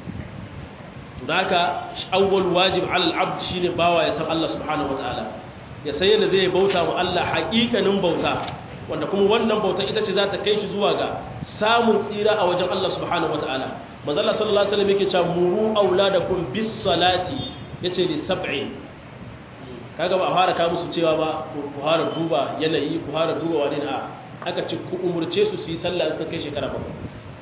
to da haka awwal wajib alal abd shine bawa ya san Allah subhanahu wataala ya san yadda zai bauta wa Allah haƙiƙanin bauta wanda kuma wannan bauta ita ce za ta kai shi zuwa ga samun tsira a wajen Allah subhanahu wataala manzo Allah sallallahu alaihi wasallam yake cewa muru auladakum bis salati yace li sab'in kaga ba a fara ka musu cewa ba ku fara duba yanayi ku fara duba wani a aka ce ku umurce su su yi sallah sun kai shekara bakwai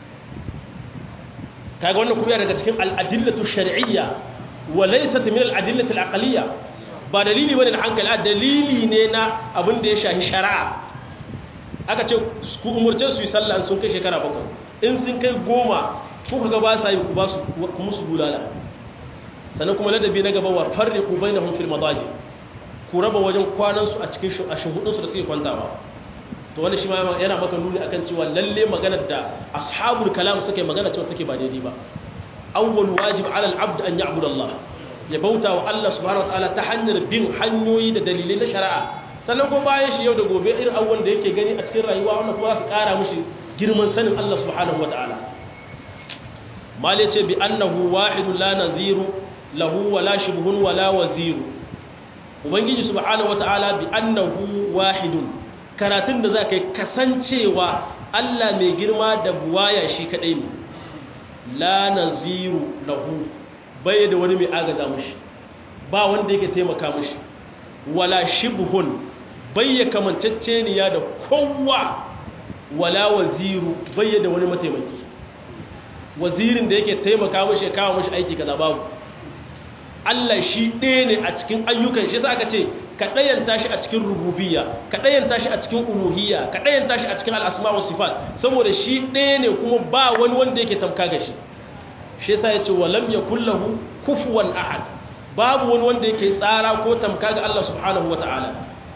kaga wannan kuma daga cikin al'adillatu shar'iyya wa laysat min al'adillati al'aqliyya ba dalili bane na hankali a dalili ne na abin da ya shahi shari'a aka ce ku umurce su yi sallah sun kai shekara bakwai in sun kai goma ko kaga ba sa yi ku ba su ku musu bulala sannan kuma ladabi na gaba wa farriqu bainahum fil madaji ku raba wajen kwanan su a cikin shuhudun su da suke kwantawa to wani shi ma yana maka nuni akan cewa lalle maganar da ashabul kalam suka yi magana cewa take ba daidai ba awwal wajib ala al-abd an ya'budu Allah ya bauta wa Allah subhanahu wa ta'ala ta hanyar bin hanyoyi da dalilai na shari'a sannan kuma bayan shi yau da gobe irin abubuwan da yake gani a cikin rayuwa wannan kuma su kara mushi girman sanin Allah subhanahu wa ta'ala mal yace bi annahu wahidun la naziru lahu wala shibhun wala waziru ubangiji subhanahu wa ta'ala bi annahu wahidun karatun da za ka yi kasancewa Allah mai girma da buwaya shi kaɗai ne la naziru lahu bai da wani mai agaza mushi ba wanda yake taimaka mushi wala shibhun bai ya kamanceceniya da kowa wala waziru bai da wani mataimaki wazirin da yake taimaka mushi ya kawo mushi aiki kaza babu Allah shi ɗaya ne a cikin ayyukan shi sa aka ce ka ɗayanta shi a cikin rububiyya ka ɗayanta shi a cikin uluhiyya ka ɗayanta shi a cikin al'asma wa sifat saboda shi ɗaya ne kuma ba wani wanda yake tamka ga shi shi yasa ya ce wa lam yakul lahu kufuwan ahad babu wani wanda yake tsara ko tamka ga Allah subhanahu wata'ala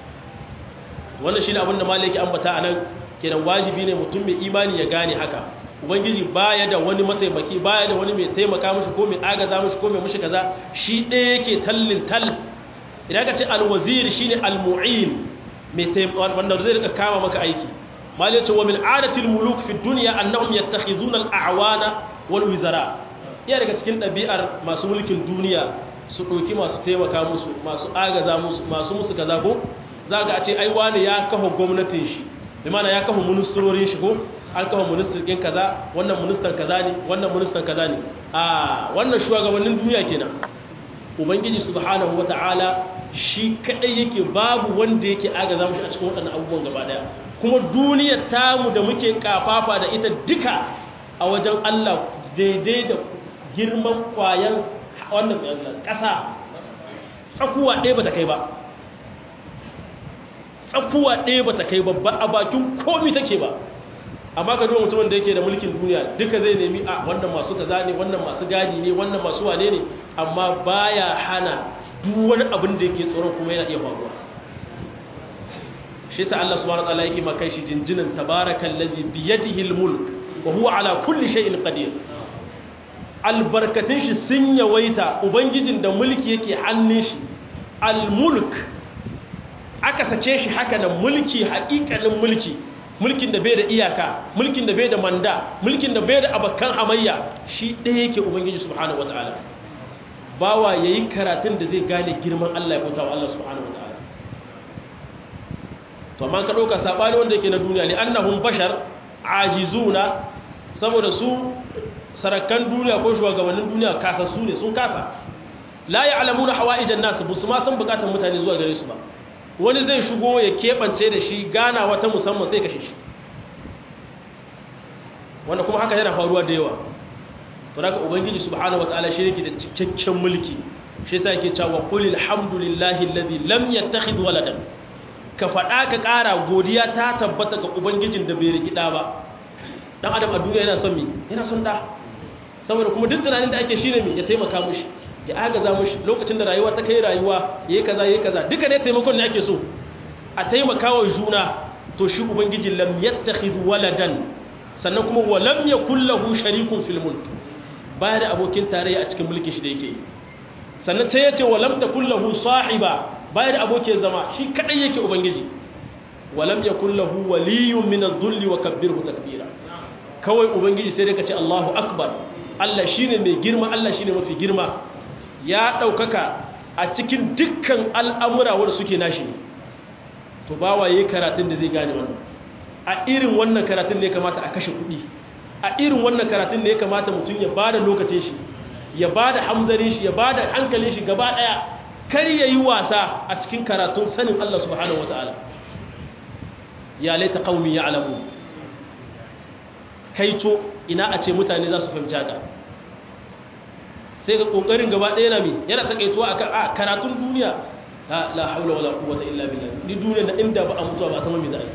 wannan shine abin da malaki ambata anan kenan wajibi ne mutum mai imani ya gane haka ubangiji baya da wani mataimaki baya da wani mai taimaka mishi ko mai agaza mishi ko mai mishi kaza shi ɗaya yake tallin tal idan ka ce alwazir shine almu'in mai wanda zai rika kama maka aiki mal yace wa min adatil muluk fi dunya annahum yattakhizuna al-a'wana wal wizara iya daga cikin ɗabi'ar masu mulkin duniya su ɗauki masu taimaka musu masu agaza musu masu musu kaza ko za ga a ce ai wani ya kafa gwamnatin shi bi mana ya kafa ministrorin shi ko an kafa ministan ɗin kaza wannan ministan kaza ne wannan ministan kaza ne a wannan shugabannin duniya kenan ubangiji subhanahu wata'ala shi kadai yake babu wanda yake agaza mushi a cikin waɗannan abubuwan gaba daya kuma duniyar tamu da muke kafafa da ita duka a wajen Allah daidai da girman kwayan wannan ƙasa tsakuwa ɗaya ba ta kai ba tsakuwa ɗaya ba ta kai ba ba a bakin komi take ba amma ka duba mutumin da yake da mulkin duniya duka zai nemi a wannan masu kaza ne wannan masu gadi ne wannan masu wane ne amma baya hana duk wani abin da yake tsoron kuma yana iya faruwa shi sa Allah subhanahu wataala yake maka shi jinjinan tabarakal ladhi bi yadihi almulk wa huwa ala kulli shay'in qadir albarkatun shi sun yawaita ubangijin da mulki yake hannun shi almulk aka sace shi haka da mulki haƙiƙanin mulki mulkin da bai da iyaka mulkin da bai da manda mulkin da bai da abakan hamayya shi ɗaya yake ubangiji subhanahu wataala bawa yayi karatun da zai gane girman Allah ya bauta wa Allah subhanahu wataala to amma ka dauka sabani wanda yake na duniya li annahum bashar ajizuna saboda su sarakan duniya ko shugabannin duniya kasa su ne sun kasa la ya'lamuna hawaijan nas bu su ma san bukatun mutane zuwa gare su ba wani zai shigo ya keɓance da shi gana wata musamman sai kashe shi wanda kuma haka yana faruwa da yawa to daga ubangiji subhanahu wataala shi yake da cikakken mulki shi yasa yake cewa qul alhamdulillahi alladhi lam yattakhidh waladan ka faɗa ka ƙara godiya ta tabbata ga ubangijin da bai riki da ba dan adam a duniya yana son mi yana son da saboda kuma duk tunanin da ake shine mi ya taimaka mushi ya agaza mushi lokacin da rayuwa ta kai rayuwa yayi kaza yayi kaza duka ne taimakon ne ake so a taimaka wa juna to shi ubangiji lam yattakhidh waladan sannan kuma wa lam yakul lahu sharikun fil mulk baya da abokin tarayya a cikin mulkin shi da yake sannan ta yace wa lam takul lahu sahiba baya da abokin zama shi kadai yake ubangiji wa lam yakul lahu waliyyun min adh-dhulli wa kabbirhu takbira kawai ubangiji sai dai ka ce Allahu akbar Allah shine mai girma Allah shine mafi girma ya daukaka a cikin dukkan al'amura wanda suke nashi ne to bawa yayi karatun da zai gane wannan a irin wannan karatun ne kamata a kashe kuɗi a irin wannan karatun ne kamata mutum ya bada lokacin shi ya bada hamzarin shi ya bada hankalin shi gaba daya kar yayi wasa a cikin karatun sanin Allah subhanahu wataala ya laita qaumi ya'lamu kaito ina a ce mutane za su fahimci haka sai ga kokarin gaba daya na mi yana takaituwa akan a karatun duniya la la haula wala quwwata illa billah ni duniya da inda ba a mutuwa ba a san me za a yi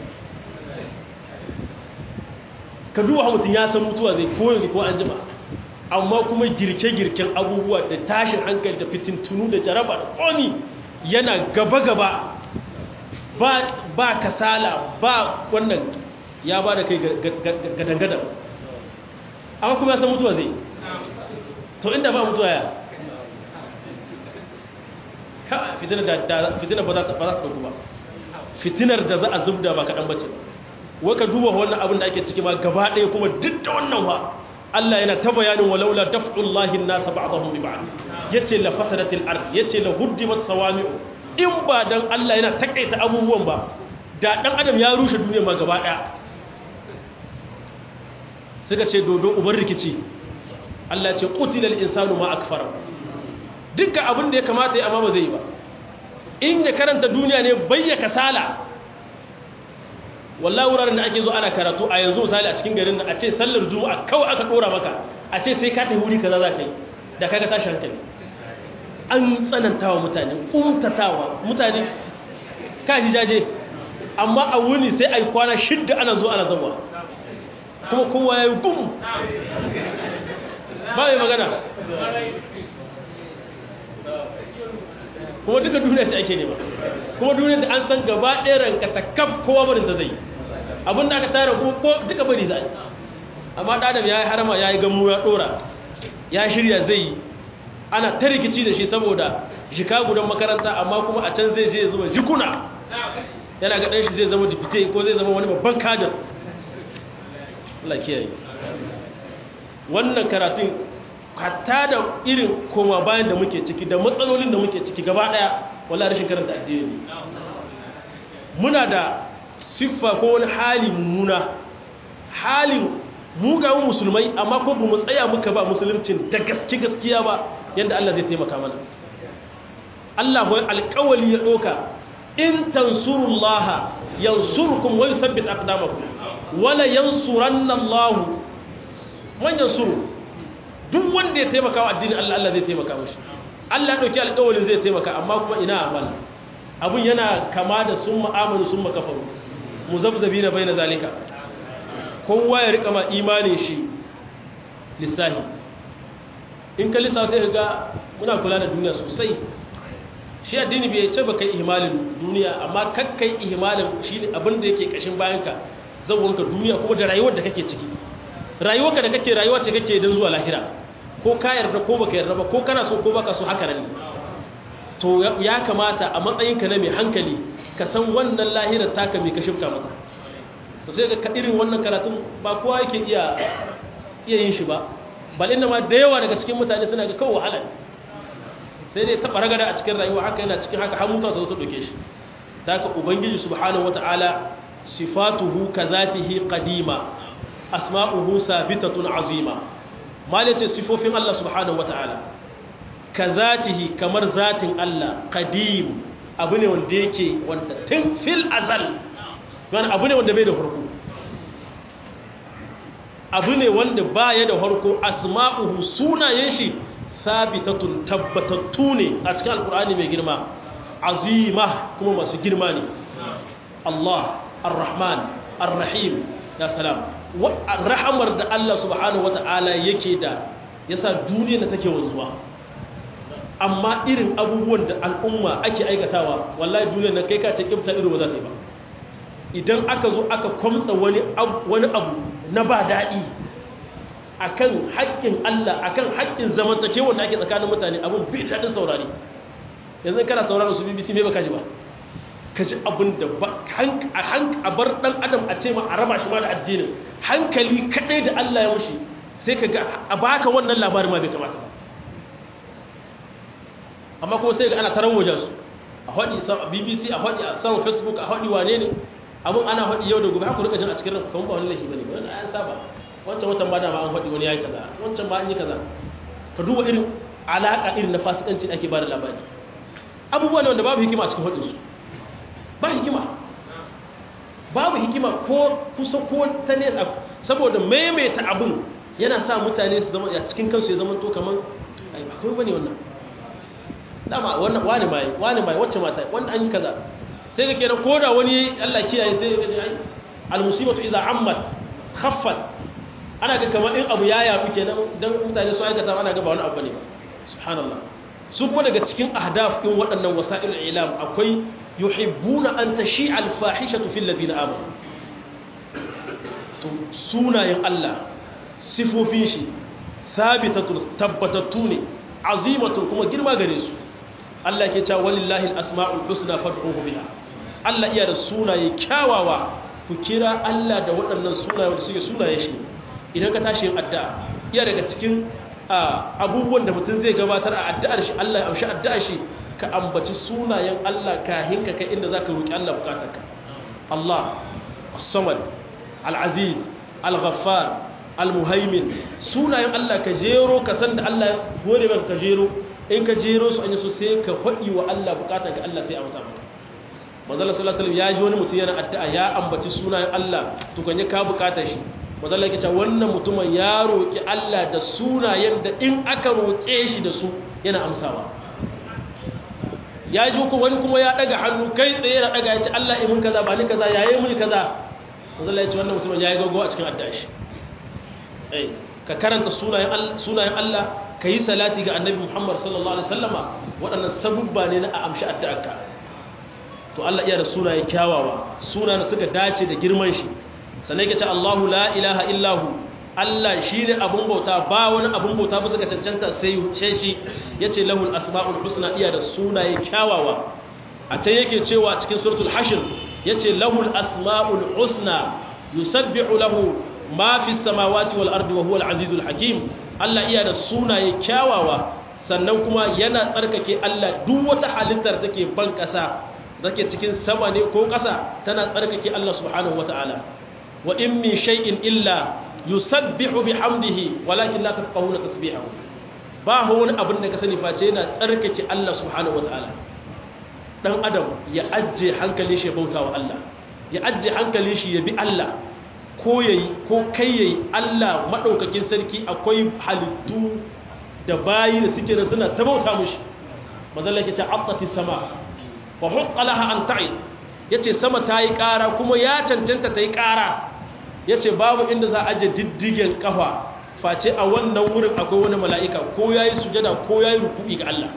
ka duba mutum ya san mutuwa zai ko yanzu ko an jima amma kuma girke-girken abubuwa da tashin hankali da fitintunu da jaraba da ƙoni yana gaba-gaba ba kasala ba wannan ya ba da kai gadangadan amma kuma ya san mutuwa zai to inda ba mutuwa ya fitinar ba za ta ɗauku ba fitinar da za a zubda ba kaɗan bace waka duba wannan abin da ake ciki ma gaba ɗaya kuma duk da wannan ba Allah yana ta bayanin walaula daf'ullahi an-nas ba'dahum bi ba'd yace la fasadatil ard yace la huddimat sawami'u in ba dan Allah yana takaita abubuwan ba da dan adam ya rushe duniya ma gaba ɗaya suka ce dodo ubar rikici Allah ce qutilal insanu ma akfara dukkan abin da ya kamata ya amma ba zai yi ba in ya karanta duniya ne bayya kasala wallahi wuraren da ake zo ana karatu a yanzu misali a cikin garin a ce sallar juma'a kawai aka dora maka a ce sai ka tafi wuri kaza za ka yi da kaga tashi hankali an tsanantawa mutane kuntatawa mutane kashi jaje amma a wuni sai a yi kwana shidda ana zo ana zama kuma kowa ya yi gum ba mai magana kuma duka duniya ce ake nema kuma duniya da an san gaba ɗaya ranka ta kaf kowa barin ta zai abin da aka tara ko duka bari za amma ɗadam ya yi harama ya yi gamu ya ɗora ya shirya zai yi ana ta rikici da shi saboda shika gudan makaranta amma kuma a can zai je ya zama jikuna yana ga ɗanshi zai zama dipite ko zai zama wani babban kadar Allah kiyaye wannan karatun hatta da irin koma bayan da muke ciki da matsalolin da muke ciki gaba daya wallahi rashin karanta addini muna da siffa ko wani hali mummuna halin mugayen musulmai amma ko mu tsaya muka ba musuluncin da gaske gaskiya ba yadda Allah zai taimaka mana Allah wai alƙawali ya ɗoka in tansurullaha yansurkum wa yusabbit aqdamakum wala yansuranna Allah man yansuru duk wanda ya taimaka wa addini Allah Allah zai taimaka mashi Allah ya dauki alƙawarin zai taimaka amma kuma ina amal abun yana kama da sun ma'amalu sun makafaru muzabzabi na baina zalika kowa ya rika ma imanin shi lissahi in ka lissa sai ga muna kula da duniya sosai shi addini bai ce baka ihmalin duniya amma kakkai ihmalin shi abin da yake kashin bayanka zawonka duniya kuma da rayuwar da kake ciki rayuwarka da kake rayuwa ce kake don zuwa lahira ko ka yarda ko baka yarda ba ko kana so ko baka so haka nan to ya kamata a matsayinka na mai hankali ka san wannan lahirar taka mai ka shifka mata to sai ga irin wannan karatun ba kowa yake iya iya yin shi ba bal inda ma da yawa daga cikin mutane suna ga kawai wahala sai dai taɓa ragada a cikin rayuwa haka yana cikin haka har mutuwa ta zo ta ɗauke shi ta haka ubangiji subhanahu wata'ala sifatuhu ka zatihi qadima asma'uhu sabitatun azima mal yace sifofin Allah subhanahu wataala ka zatihi kamar zatin Allah qadim abu ne wanda yake wanda tun fil azal wani abu ne wanda bai da farko abu ne wanda baya da farko asma'uhu sunayen shi sabitatun tabbatattu ne a cikin alkur'ani mai girma azima kuma masu girma ne Allah ar-rahman ar-rahim ya salam rahamar da Allah subhanahu wata'ala yake da yasa duniya da take wanzuwa amma irin abubuwan da al'umma ake aikatawa wallahi duniya na kai ka ce kibta irin ba za ta yi ba idan aka zo aka kwamtsa wani wani abu na ba daɗi akan haƙƙin Allah akan haƙƙin zamantakewar da ake tsakanin mutane abun bi daɗin saurari yanzu kana sauraron su BBC me baka ji ba ka ji abin da a bar ɗan adam a ce ma a raba shi ma da addinin hankali kaɗai da Allah ya mushi sai ka ga a baka wannan labarin ma bai kamata ba amma kuma sai ga ana taron wajen su a haɗi a bbc a haɗi a saman facebook a haɗi wane ne abin ana haɗi yau da gobe haka rika jin a cikin ranku kamar ba wani laifi bane ba wani ayan saba wancan watan ba da ma an haɗi wani yayi kaza wancan ba an yi kaza ka duba irin alaƙa irin na fasikanci da ake ba da labari abubuwa ne wanda babu hikima a cikin haɗinsu ba hikima babu hikima ko kusa ko ta nesa saboda maimaita abin yana sa mutane su zama a cikin kansu ya zama to kamar akwai wani wannan dama wannan wani mai wani mai wacce mata wanda an yi kaza sai ga kenan ko da wani Allah kiyaye sai ga ai almusibatu idza ammat khaffat ana ga kamar in abu ya yaɗu kenan dan mutane su aikata ana ga ba wani abu ne ba subhanallah su kuma daga cikin ahdaf din waɗannan wasa'il ilam akwai yuhibbuna an tashi'a al-fahishatu fil ladina amanu to sunayen Allah sifofin shi thabitatu tabbatattu ne azimatu kuma girma gare su Allah ke cewa walillahi al-asma'ul husna fad'uhu biha Allah iya da sunaye kyawawa ku kira Allah da waɗannan sunaye wanda suke sunaye shi idan ka tashi yin addu'a iya daga cikin abubuwan da mutum zai gabatar a addu'ar shi Allah ya amshi addu'ar shi ka ambaci sunayen Allah kahin ka kai inda zaka roki Allah bukatarka Allah as-samad al-aziz al-ghaffar al-muhaimin sunayen Allah ka jero ka san da Allah ya gode maka ka jero in ka jero su an yi so sai ka faɗi wa Allah bukatarka Allah sai amsa maka manzala sallallahu alaihi wasallam ya ji wani mutum yana addu'a ya ambaci sunayen Allah to kan ya ka bukatar shi manzala yake cewa wannan mutumin ya roki Allah da sunayen da in aka roke shi da su yana amsawa ya ji ku wani kuma ya daga hannu kai tsaye na daga ya ce Allah imin kaza ba ni kaza yayi muni kaza manzala ya ce wannan mutumin yayi gago a cikin addu'a shi eh ka karanta sunayen Allah sunayen Allah ka yi salati ga annabi Muhammad sallallahu alaihi wasallama waɗannan sabubba ne na a amshi addu'arka to Allah iya da sunaye kyawawa sunayen suka dace da girman shi sannan yake ce Allahu la ilaha illahu Allah shi ne abun bauta ba wani abun bauta ba suka cancanta sai shi yace lahul asmaul husna iya da sunaye kyawawa a can yake cewa cikin suratul hashr yace lahul asmaul husna yusabbihu lahu ma fi samawati wal ardi wa huwal azizul hakim Allah iya da sunaye kyawawa sannan kuma yana tsarkake Allah duk wata halittar take ban kasa take cikin sama ne ko kasa tana tsarkake Allah subhanahu wataala wa in min shay'in illa yusabbihu bihamdihi walakin la tafqahuna tasbihahu ba wani abin da ka sani face yana tsarkake Allah subhanahu wataala dan adam ya ajje hankali shi bauta wa Allah ya ajje hankali shi ya bi Allah ko yayi ko kai yayi Allah madaukakin sarki akwai halittu da bayi da suke da suna ta bauta mushi mazalla yake ce attati sama wa huqqa laha an ta'id yace sama ta yi ƙara kuma ya cancanta ta yi ƙara yace babu inda za a aje diddigen kafa face a wannan wurin akwai wani mala'ika ko yayi sujada ko yayi ruku'i ga Allah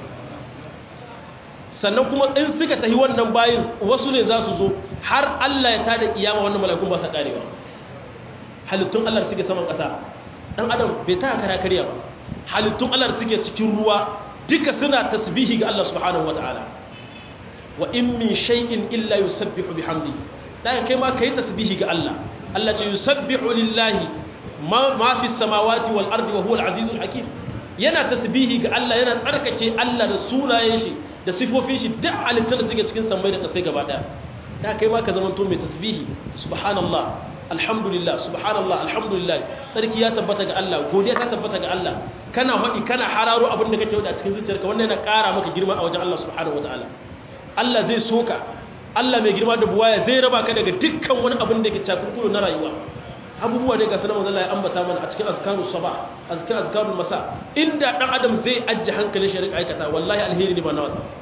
sannan kuma in suka tafi wannan bayin wasu ne za su zo har Allah ya tada kiyama wannan mala'ikun ba sa karewa halittun Allah suke saman ƙasa dan adam bai ta kara kariya ba halittun Allah suke cikin ruwa duka suna tasbihi ga Allah subhanahu wataala wa in min shay'in illa yusabbihu bihamdi dan kai ma kai tasbihi ga Allah Allah ce yusabbihu lillahi ma ma fi samawati wal ardi wa huwa al azizul hakim yana tasbihi ga Allah yana tsarkake Allah da sunayen shi da sifofin shi duk halittun da suke cikin sammai da kasai gaba daya da kai ma ka zama to mai tasbihi subhanallah alhamdulillah subhanallah alhamdulillah sarki ya tabbata ga Allah godiya ta tabbata ga Allah kana haɗi kana hararo abin da kake wada a cikin zuciyarka wannan yana ƙara maka girma a wajen Allah subhanahu wataala Allah zai soka Allah mai girma da buwaya zai raba ka daga dukkan wani abin da ke cakurkuru na rayuwa abubuwa ne ga sanar manzo Allah ya ambata mana a cikin azkarus sabah azkar azkarul masa inda dan adam zai ajje hankalin shi rika aikata wallahi alheri ne ba na wasa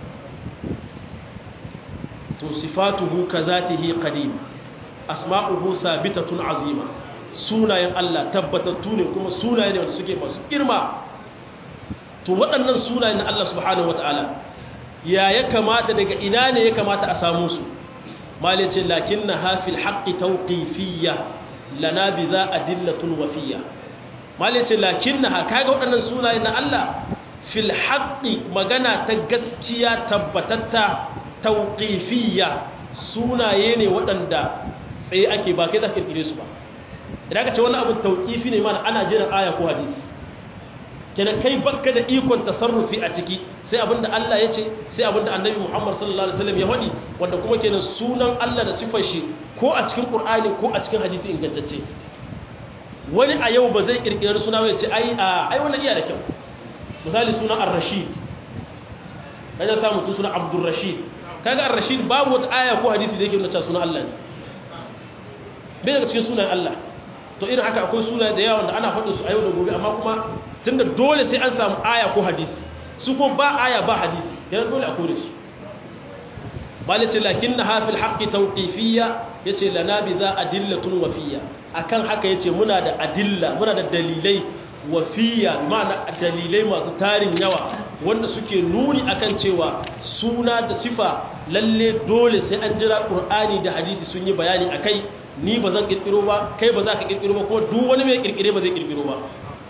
to sifatuhu kazatihi qadim asma'uhu sabitatun azima sunayen Allah tabbatattu ne kuma sunaye ne wanda suke masu girma to waɗannan sunayen Allah subhanahu wataala ya ya kamata daga ina ne ya kamata a samu su malice lakinna hafil haqqi tawqifiyya lana bi za adillatun wafiyya malice lakinna kaga waɗannan sunayen na Allah fil haqqi magana ta gaskiya tabbatatta tawqifiyya sunaye ne waɗanda tsaye ake ba kai za ka kirkire su ba idan ka ce wani abu tauƙifi ne mana ana jiran aya ko hadisi kenan kai bakka da ikon tasarrufi a ciki sai abinda Allah ya ce sai abinda annabi Muhammad sallallahu alaihi wasallam ya faɗi wanda kuma kenan sunan Allah da sifar shi ko a cikin Qur'ani ko a cikin hadisi ingantacce wani a yau ba zai kirkirar suna ya ce ai a ai wannan iya da kyau misali suna Ar-Rashid kaje sa mutum suna Abdul Rashid kaga Ar-Rashid babu wata aya ko hadisi da yake nuna cewa sunan Allah ne bai daga cikin sunan Allah to irin haka akwai suna da yawa da ana faɗin su a yau da gobe amma kuma tunda dole sai an samu aya ko hadisi su ko ba aya ba hadisi yana dole a kore su malice lakin na hafil haƙƙi tauƙifiyya ya ce lana bi za adillatun wafiya akan haka ya ce muna da adilla muna da dalilai wafiya ma'ana dalilai masu tarin yawa wanda suke nuni akan cewa suna da sifa lalle dole sai an jira ƙur'ani da hadisi sun yi bayani a kai ni ba zan ƙirƙiro ba kai ba za ka ƙirƙiro ba kuma duk wani mai ƙirƙire ba zai ƙirƙiro ba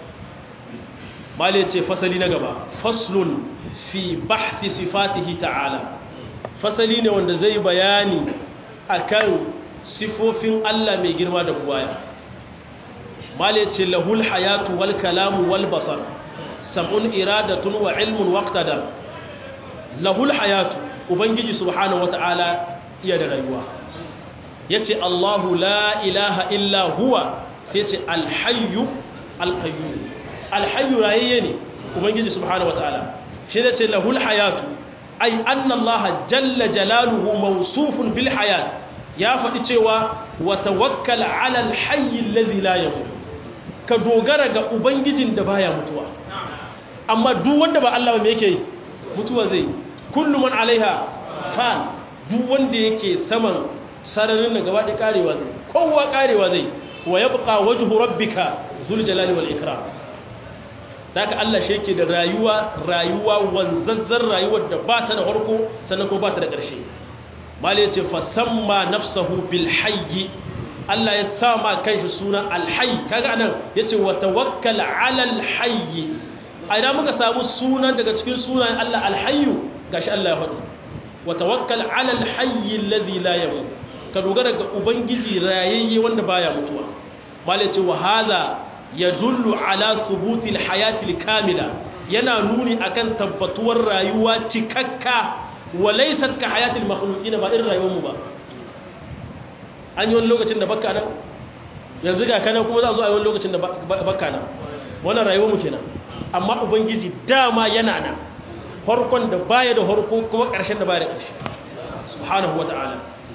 mali ce fasali na gaba faslun fi bahthi sifatihi ta'ala fasali ne wanda zai bayani akan sifofin Allah mai girma da buwaya mali ce lahul hayatu wal kalamu wal basar sam'un iradatun wa ilmun waqtadar lahul hayatu ubangiji subhanahu wata'ala iya da rayuwa yace Allahu la ilaha illa huwa sai ce alhayyu alqayyum alhayyu rayayye ne ubangiji subhanahu wataala shi ne ce lahul hayatu ai anna allah jalla jalaluhu mawsufun bil hayat ya faɗi cewa wa tawakkal ala alhayy alladhi la yamut ka dogara ga ubangijin da baya mutuwa amma duk wanda ba Allah ba me yake mutuwa zai kullu man alaiha fan duk wanda yake saman sararin da gaba da karewa zai kowa karewa zai wa yabqa wajhu rabbika zul jalali wal ikram daga Allah shi yake da rayuwa rayuwa wanzazzar rayuwar da ba ta da farko sannan ko ba ta da ƙarshe mali ya ce fasamma nafsahu bil hayyi Allah ya sa ma kanshi suna alhayy kaga anan yace wa tawakkal ala alhayy a idan muka samu sunan daga cikin sunayen Allah alhayyu gashi Allah ya faɗi wa tawakkal ala alhayy alladhi la yamut ka dogara ga ubangiji rayayye wanda baya mutuwa mali ya ce wa hadha yadullu ala subutil hayatil kamila yana nuni akan tabbatuwar rayuwa cikakka walaysat ka hayatil makhluqin ba irin rayuwar mu ba an yi wani lokacin da bakka nan yanzu ga kana kuma za a zo a yi wani lokacin da bakka nan wannan rayuwar mu kenan amma ubangiji dama yana nan farkon da baya da farko kuma ƙarshen da baya da ƙarshe subhanahu wata'ala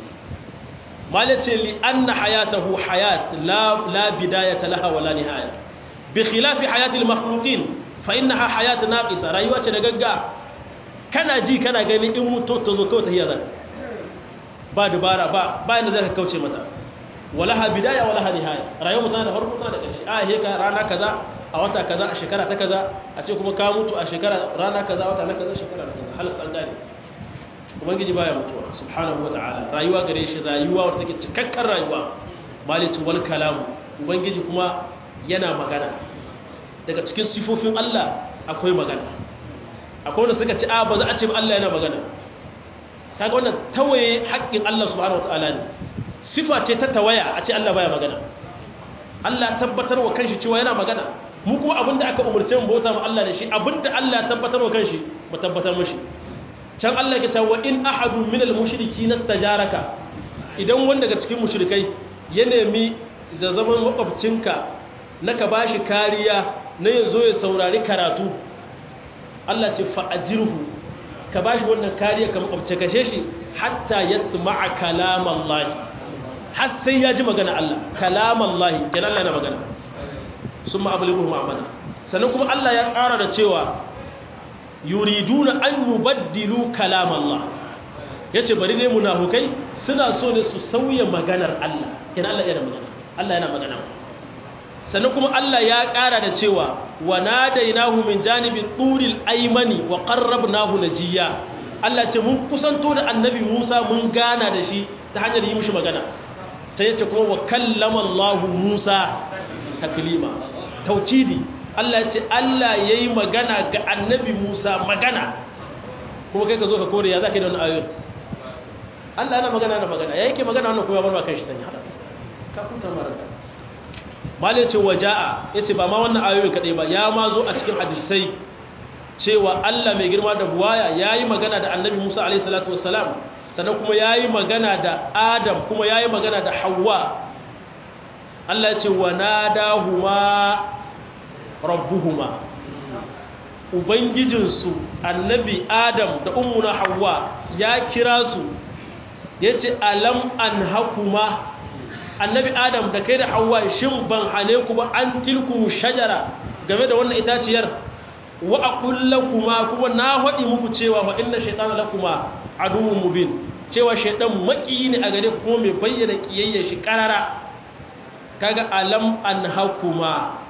malace li anna hayatahu hayat la la bidayata laha wala nihaya bi khilafi hayati al makhluqin fa innaha hayat naqisa rayuwa ce da gagga kana ji kana gani in mutu ta zo kawai tahiyya zaka ba dubara ba ba inda zaka kauce mata walaha bidaya walaha nihaya rayuwa tana da farko tana da ƙarshe a he ka rana kaza a wata kaza a shekara ta kaza a ce kuma ka mutu a shekara rana kaza wata na kaza shekara na kaza halas an gane ubangiji baya mutuwa subhanahu wataala rayuwa gare shi rayuwa wadda take cikakken rayuwa malitu wal kalam ubangiji kuma yana magana daga cikin sifofin Allah akwai magana akwai wanda suka ci a ba za a ce ba Allah yana magana kaga wannan tawaye haƙƙin Allah subhanahu wataala ne sifa ce ta tawaya a ce Allah baya magana Allah tabbatar wa kanshi cewa yana magana mu kuma abinda aka umurce mu bauta ma Allah da shi abinda Allah ya tabbatar wa kanshi mu tabbatar mashi can Allah ke cewa in ahadu min al-mushriki nastajaraka idan wanda daga cikin mushrikai ya nemi da zaman makwabcinka na ka bashi kariya na yazo ya saurari karatu Allah ce fa ajirhu ka bashi wannan kariya ka makwabce kashe shi hatta yasma'a kalam Allah har sai ya ji magana Allah kalam Allah kenan Allah yana magana summa ablighu ma'amana sannan kuma Allah ya ƙara da cewa yuriduna an yubaddilu kalam Allah yace bari ne munafukai suna so ne su sauya maganar Allah kina Allah yana magana Allah yana magana sannan kuma Allah ya ƙara da cewa wa nadainahu min janibi turil aymani wa qarrabnahu najiya Allah ce mun kusanto da annabi Musa mun gana da shi ta hanyar yi mishi magana sai yace kuma wa kallama Allah Musa taklima tawkidi Allah ce Allah ya yi magana ga annabi Musa magana kuma kai ka zo ka kore ya za ka yi da wani ayoyi Allah yana magana na magana ya yake magana wannan kuma ya bar kan shi sanya halas ka huta maraka malai ce waja'a yace ba ma wannan ayoyin kadai ba ya ma zo a cikin hadisai cewa Allah mai girma da buwaya yayi magana da Annabi Musa alaihi salatu wassalam sannan kuma yayi magana da Adam kuma yayi magana da Hawwa Allah ya ce wa nadahuma rabbuhuma ubangijinsu annabi adam da ummuna hawa ya kira su ya ce alam an hakuma annabi adam da kai da hawa shin ban hane ku ba an tilku shajara game da wannan itaciyar wa aqulla kuma kuma na haɗi muku cewa wa inna shaytana lakuma aduwwun mubin cewa shaytan makiyi ne a gare ku kuma mai bayyana kiyayya shi karara kaga alam an hakuma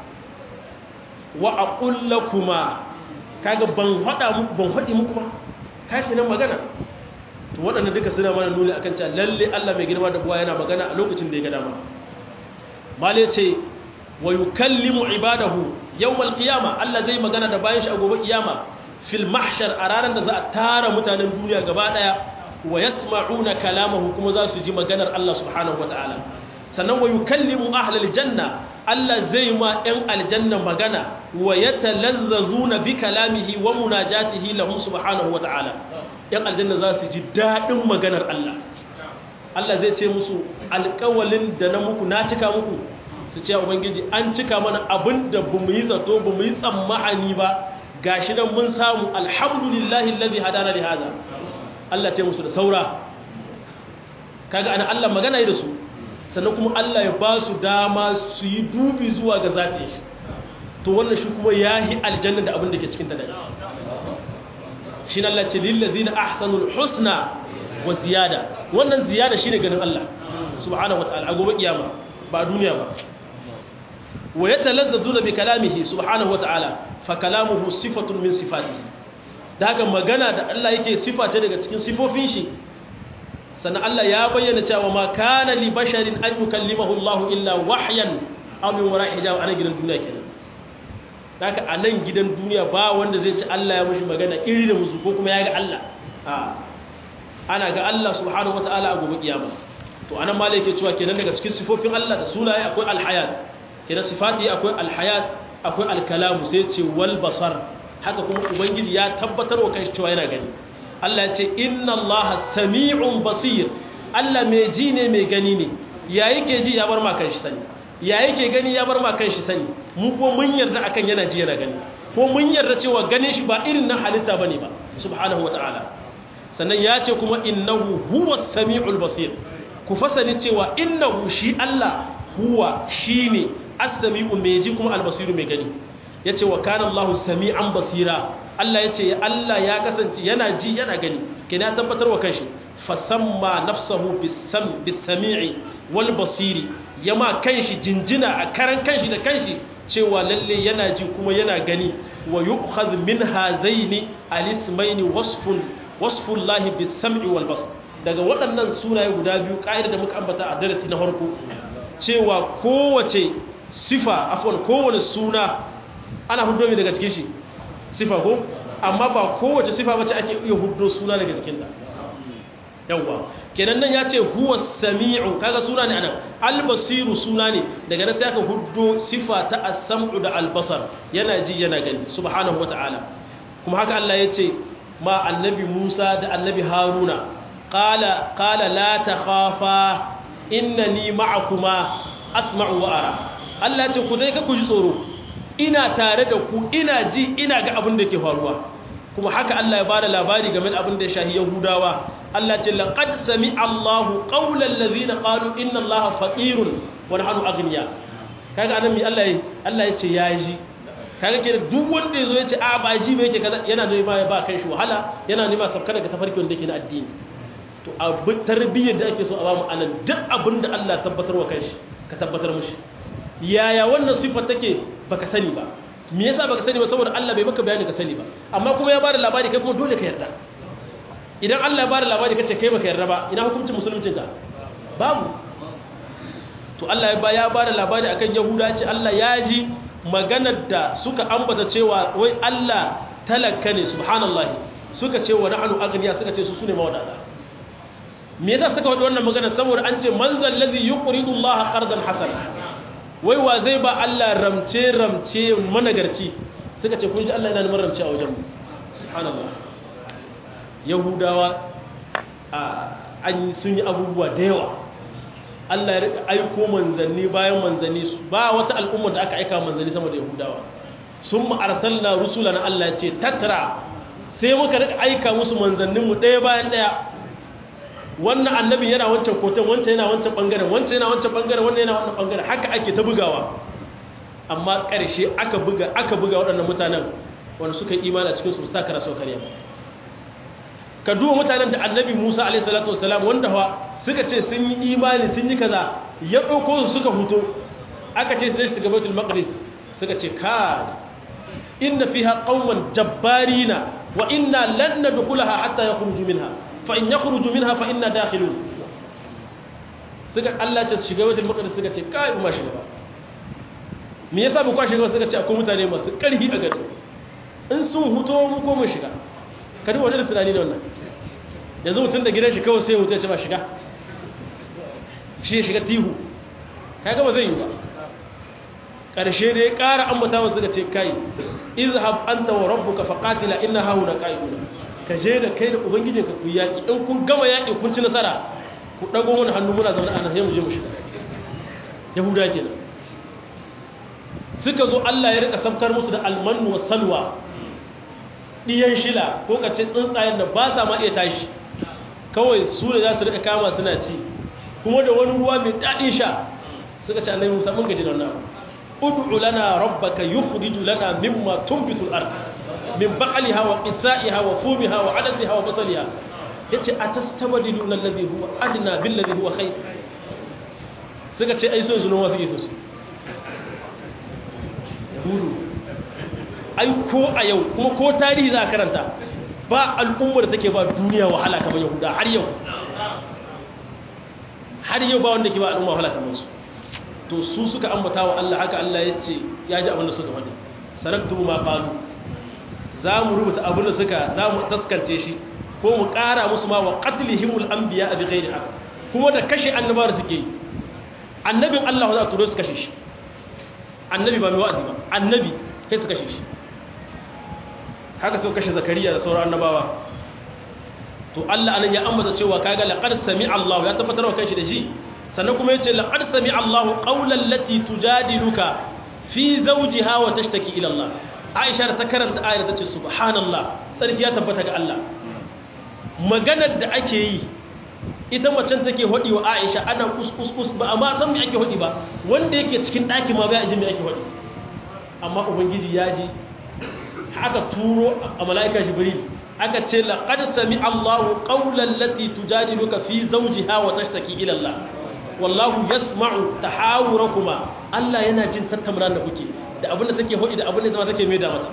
wa aqulla kuma kaga ban hada muku ban hadi muku ba kashi nan magana to waɗannan duka suna mana nuni akan cewa lalle Allah mai girma da buwa yana magana a lokacin da ya ga dama male ce wa yukallimu ibadahu yawmal qiyama Allah zai magana da bayan shi a gobe kiyama fil mahshar a ranar da za a tara mutanen duniya gaba daya wa yasma'una kalamahu kuma za su ji maganar Allah subhanahu wataala sannan wa yukallimu ahlal janna Allah zai ma ɗan aljanna magana wa yatalazzazuna bi kalamihi wa munajatihi lahum subhanahu wa ta'ala ɗan aljanna za su ji daɗin maganar Allah Allah zai ce musu alƙawalin da na muku na cika muku su ce ubangiji an cika mana abin da ba mu yi zato ba mu yi tsammani ba gashi nan mun samu alhamdulillahi allazi hadana li hada Allah ce musu da saura kaga ana Allah magana yi da su sannan kuma Allah ya ba su dama su yi dubi zuwa ga zati shi to wannan shi kuma ya yi aljanna da abin da ke cikin ta da shi na Allah ce lillazina ahsanul husna wa ziyada wannan ziyada shine ganin Allah subhanahu wa ta'ala a gobe kiyama ba duniya ba wa yatalazzazuna bi kalamihi subhanahu wa ta'ala fa kalamuhu sifatun min sifatihi da haka magana da Allah yake sifa ce daga cikin sifofin shi sannan Allah ya bayyana cewa ma kana li basharin an yukallimahu Allah illa wahyan aw min wara'i hijab a nan gidan duniya kenan haka a nan gidan duniya ba wanda zai ci Allah ya mushi magana iri da musu ko kuma ya ga Allah a ana ga Allah subhanahu wataala a gobe kiyama to anan ma yake cewa kenan daga cikin sifofin Allah da sunaye akwai alhayat kenan sifati akwai alhayat akwai alkalamu sai ce wal basar haka kuma ubangiji ya tabbatar wa kai cewa yana gani Allah ce inna Allah sami'un basir Allah mai ji ne mai gani ne ya yake ji ya bar ma kan shi sani ya yake gani ya bar ma kan shi sani mu ko mun yarda akan yana ji yana gani ko mun yarda cewa ganin shi ba irin na halitta bane ba subhanahu wataala sannan ya ce kuma innahu huwa sami'ul basir ku fasani cewa innahu shi Allah huwa shine as-sami'u mai ji kuma al-basiru mai gani yace wa kana Allahu sami'an basira Allah ya ce Allah ya kasance yana ji yana gani ke na tabbatar wa kanshi fasamma nafsahu bisami'i wal basiri yama kanshi jinjina a karan kanshi da kanshi cewa lalle yana ji kuma yana gani wa yu'khadh min hazaini alismaini wasfun wasfun lahi bisam'i wal basar daga waɗannan sunaye guda biyu ƙa'ida da muka ambata a darasi na farko cewa kowace sifa afwan kowane suna ana hudo daga cikin shi sifa ko amma ba kowace sifa bace ake iya huddo suna daga cikinta yawwa kenan nan ya ce huwa sami'u kaga suna ne anan albasiru suna ne daga nan sai aka huddo sifa ta as-sam'u da al-basar yana ji yana gani subhanahu wata'ala kuma haka Allah ya ce ma annabi Musa da annabi Haruna qala qala la takhafa innani ma'akuma asma'u wa ara Allah ya ce ku dai ka ku ji tsoro ina tare da ku ina ji ina ga abin da ke faruwa kuma haka Allah ya bada labari game da abin da ya shahi Yahudawa Allah ce laqad sami Allahu qawlan ladhina qalu inna Allaha faqirun wa nahnu aghniya kaga anan mi Allah ya Allah ya ce ya ji kaga ke duk wanda yazo ya ce a ba shi ba yake kaza yana da ba ba kai shi wahala yana nema sabka daga tafarki wanda yake na addini to abu tarbiyyar da ake so a ba mu anan duk abin da Allah tabbatar wa kanshi ka tabbatar mishi yaya wannan sifar take baka sani ba me yasa baka sani ba saboda Allah bai maka bayani ka sani ba amma kuma ya bada labari kai kuma dole ka yarda idan Allah ya bada labari kace kai baka yarda ba ina hukuncin musuluncin ka babu to Allah ya ya bada labari akan Yahuda ce Allah ya ji maganar da suka ambata cewa wai Allah talaka ne subhanallahi suka ce wa nahnu aghniya suka ce su sune mawadata me yasa suka wadi wannan magana saboda an ce man zal ladhi yuqridu Allah qardan hasana wai wa zai ba Allah ramce ramce managarci suka ce kun ji Allah yana neman ramce a wajen mu subhanallah yahudawa an sun yi abubuwa da yawa Allah ya rika aiko manzanni bayan manzanni ba wata al'umma da aka aika manzanni sama da yahudawa sun ma'arsalna rusula na Allah ce tattara sai muka rika aika musu manzanninmu ɗaya bayan ɗaya wannan annabin yana wancan koton wancan yana wancan ɓangaren wancan yana wancan ɓangaren wannan yana wannan ɓangaren haka ake ta bugawa amma ƙarshe aka buga aka buga waɗannan mutanen wanda suka yi imani a cikin su ta kara sau karya ka duba mutanen da annabi musa alaihi salatu wasalam wanda fa suka ce sun yi imani sun yi kaza ya ɗauko su suka huto aka ce sai su shiga baitul maqdis suka ce ka inna fiha qauman jabbarina wa inna lan nadkhulaha hatta yakhruju minha fa in yakhruju minha fa inna dakhilun suka Allah ce shiga baitul maqdis suka ce kai ma shiga ba me yasa ba kwa shiga suka ce akwai mutane masu karhi a gari in sun huto mu ko mu shiga kadi wani da tunani ne wannan yanzu mutum da gidan shi kawai sai mutum ya ce ba shiga shi ya shiga tihu kaga ba zai yi ba ƙarshe da ya ƙara ambata wasu da ce kai izhab anta wa rabbuka faqatila inna hauna qa'iduna ka je da kai da ubangijinka ku yaki in kun gama yaki kun ci nasara ku dago mana hannu muna zaune a nan sai mu je mu shiga yahuda kenan suka zo Allah ya rika samkar musu da almanu wa salwa diyan shila ko kace tsuntsayen da ba sa ma iya tashi kawai su ne za su rika kama suna ci kuma da wani ruwa mai daɗin sha suka ce annabi Musa mun gaji da wannan ud'u lana rabbaka yukhrij lana mimma tunbitu al-ard min baqliha wa qithaiha wa fumiha wa adasiha wa basaliha yace atastabdiluna alladhi huwa adna bil ladhi huwa khair suka ce ai so su noma suke so su yahudu ai ko a yau kuma ko tarihi za a karanta ba al'ummar da take ba duniya wahala kamar yahuda har yau har yau ba wanda ke ba al'umma wahala kamar su to su suka ambata wa Allah haka Allah ya ce ya ji abin da suka faɗi saraktu ma qalu za mu rubuta abin da suka za mu taskance shi ko mu ƙara musu ma wa qatlihimul anbiya bi ghairi haqq kuma da kashe annabawa da suke yi annabin Allah za a turo su kashe shi annabi ba mai wa'azi ba annabi sai su kashe shi haka sun kashe zakariya da sauran annabawa to Allah anan ya ambata cewa kaga laqad sami Allah ya tabbatar wa kanshi da shi sannan kuma yace laqad sami Allah qawlan lati tujadiluka fi zawjiha wa tashtaki ila Allah Aisha ta karanta ayar ta ce subhanallah sarki ya tabbata ga Allah maganar da ake yi ita macen take hodi wa Aisha ana kus ba amma san me ake hodi ba wanda yake cikin daki ma bai ji me ake hodi amma ubangiji ya ji aka turo a mala'ika jibril aka ce laqad sami Allahu qawlan lati tujadiluka fi zawjiha wa tashtaki ila Allah wallahu yasma'u tahawurakuma Allah yana jin tattaunawa da kuke da abin da take hodi da abin da zama take mai da mata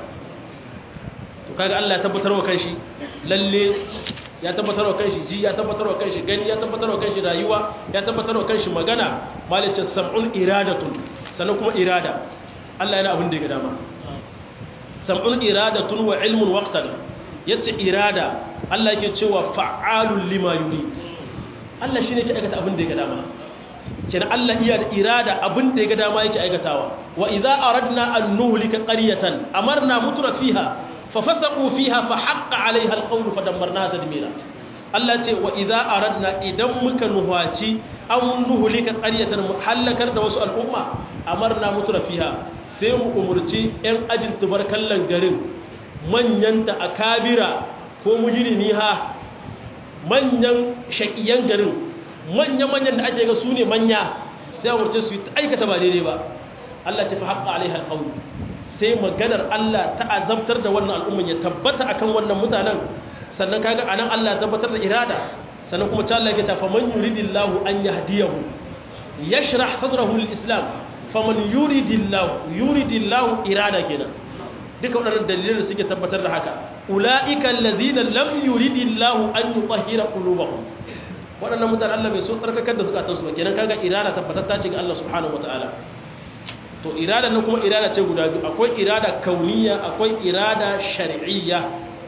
to kaga Allah ya tabbatar wa kanshi lalle ya tabbatar wa kanshi ji ya tabbatar wa kanshi gani ya tabbatar wa kanshi rayuwa ya tabbatar wa kanshi magana malicin sam'un iradatun sannan kuma irada Allah yana abin da ya ga dama sam'un iradatun wa ilmun waqtan yace irada Allah yake cewa fa'alul lima yurid Allah shine yake aikata abin da ya ga dama kenan Allah iya da irada abin da ya ga dama yake aikatawa wa idza aradna an nuhlika qaryatan amarna mutra fiha ففسقوا فيها فحق عليها القول فدمرناها تدميرا Allah ce wa idza aradna idan muka nuhaci an nuhulika qaryatan halakar da wasu al'umma amarna mutura fiha sai mu umurci yan ajin tubarkallan garin manyan ta akabira ko mujrimi ha manyan shaqiyan garin manya manyan da ake ga su ne manya sai umurce su aikata ba daidai ba Allah ce fa haqqa alaiha alqawl sai maganar Allah ta azabtar da wannan al'umman ya tabbata akan wannan mutanen sannan kaga anan Allah ya tabbatar da irada sannan kuma ta Allah ya ce faman yuridillahu an yahdiyahu yashrah sadrahu lilislam faman yuridillahu yuridillahu irada kenan duka waɗannan dalilan da suke tabbatar da haka ulaika allazina lam yuridillahu an yutahhira qulubahum waɗannan mutanen Allah bai so tsarkakar da zukatansu ba kenan kaga irada tabbatar ta ce ga Allah subhanahu wataala to irada na kuma irada ce guda biyu akwai irada kauniya akwai irada shar'iyya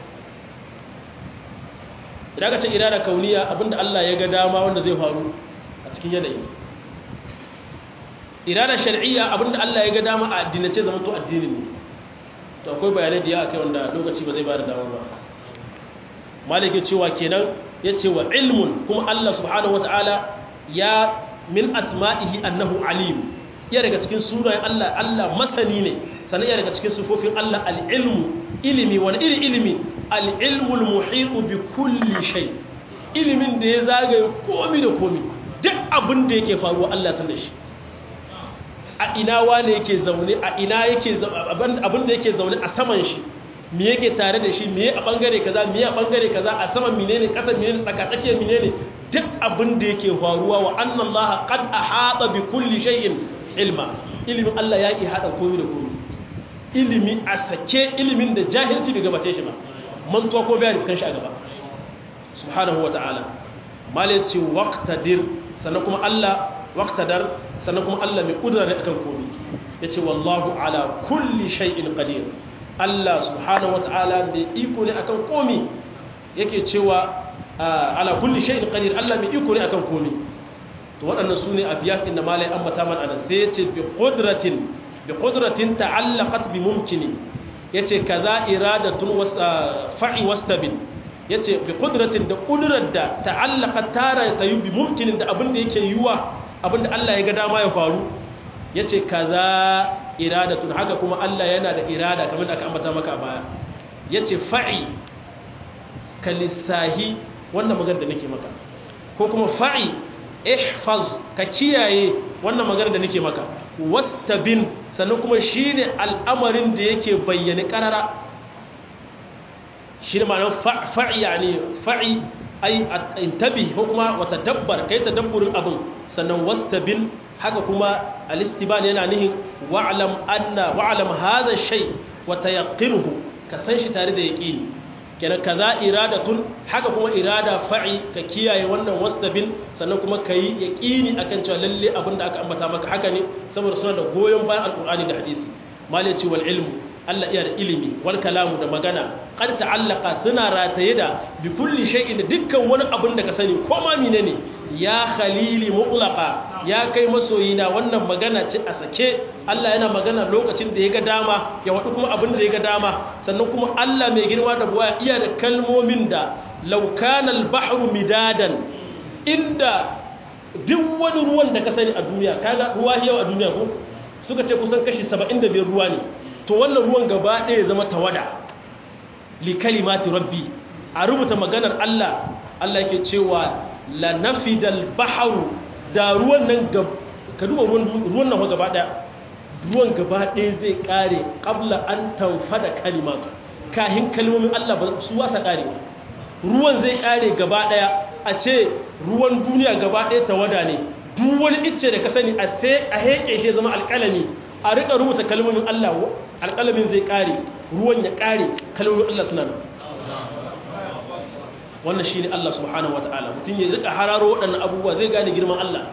idan ka ce irada kauniya abinda Allah ya ga dama wanda zai faru a cikin yanayi irada shar'iyya abinda Allah ya ga dama a addinace zama to addini ne to akwai bayanai da ya akai wanda lokaci ba zai ba da dama ba malike cewa kenan yace wa ilmun kuma Allah subhanahu wataala ya min asma'ihi annahu alim ya daga cikin sunayen Allah Allah masani ne sannan ya daga cikin sufofin Allah al-ilmu ilimi wani iri ilimi al-ilmul muhitu bi kulli shay ilimin da ya zagaye komi da komi duk abin da yake faruwa Allah san da shi a ina wane yake zaune a ina yake abin da yake zaune a saman shi me yake tare da shi me a bangare kaza me a bangare kaza a saman menene kasan menene tsaka tsakiyar menene duk abin da yake faruwa wa anna Allah qad ahata bi kulli shay'in ilma ilimin Allah ya ki hada komai da komai ilimi a sake ilimin da jahilci bai gabace shi ba mantuwa ko bayani kan shi a gaba subhanahu wa ta'ala malaci waqtadir sannan kuma Allah waqtadar sannan kuma Allah mai kudura ne akan komai yace wallahu ala kulli shay'in qadir Allah subhanahu wa ta'ala mai iko ne akan komai yake cewa ala kulli shay'in qadir Allah mai iko ne akan komai to waɗannan su ne abiyat inda malai ambata man anan sai yace bi qudratin bi qudratin ta'allaqat bi mumkini yace kaza iradatun fa'i wastabin yace bi qudratin da qudrar da ta'allaqat tara ta yi bi mumkinin da abin da yake yiwa abin da Allah ya ga dama ya faru yace kaza iradatun haka kuma Allah yana da irada kamar da aka ambata maka a baya yace fa'i kalisahi wannan magana da nake maka ko kuma fa'i ihfaz ka kiyaye wannan magana da nake maka wastabin sannan kuma shine al'amarin da yake bayyane karara shine ma'anar fa'i yani fa'i ai intabi ko kuma wata dabbar kai tadabburin abin sannan wastabin haka kuma al-istiban yana nihin wa'lam anna wa'lam hadha shay wa tayaqqinuhu ka san shi tare da yaqini kenan kaza iradatun haka kuma irada fa'i ka kiyaye wannan wastabin sannan kuma kai yaqini akan cewa lalle abinda aka ambata maka haka ne saboda suna da goyon bayan alqur'ani da hadisi malaci wal ilmu Allah iya da ilimi wal kalamu da magana qad ta'allaqa suna rataye da bi kulli shay'in da dukkan wani abin da ka sani ko ma menene ya khalili mutlaqa ya kai masoyina wannan magana ce a sake Allah yana magana lokacin da ya ga dama ya wadu kuma abin da ya ga dama sannan kuma Allah mai girma da buwa iya da kalmomin da law kana al-bahru midadan inda duk wani ruwan da ka sani a duniya kaga ruwa yau a duniya ko suka ce kusan kashi 75 ruwa ne to wannan ruwan gaba ɗaya zama tawada li kalimati rabbi a rubuta maganar Allah Allah yake cewa la nafidal bahru da ruwan nan ka duba ruwan nan gaba ɗaya ruwan gaba ɗaya zai kare qabla an tanfada kalimatu kahin kalmomin Allah ba su wasa kare ruwan zai kare gaba ɗaya a ce ruwan duniya gaba ɗaya tawada ne duk wani icce da ka sani a sai a heke shi zama alƙalami a rika rubuta kalmomin Allah alƙalamin zai ƙare ruwan ya ƙare kalmomin Allah suna nan wannan shi ne Allah subhanahu wata'ala mutum ya rika hararo waɗannan abubuwa zai gane girman Allah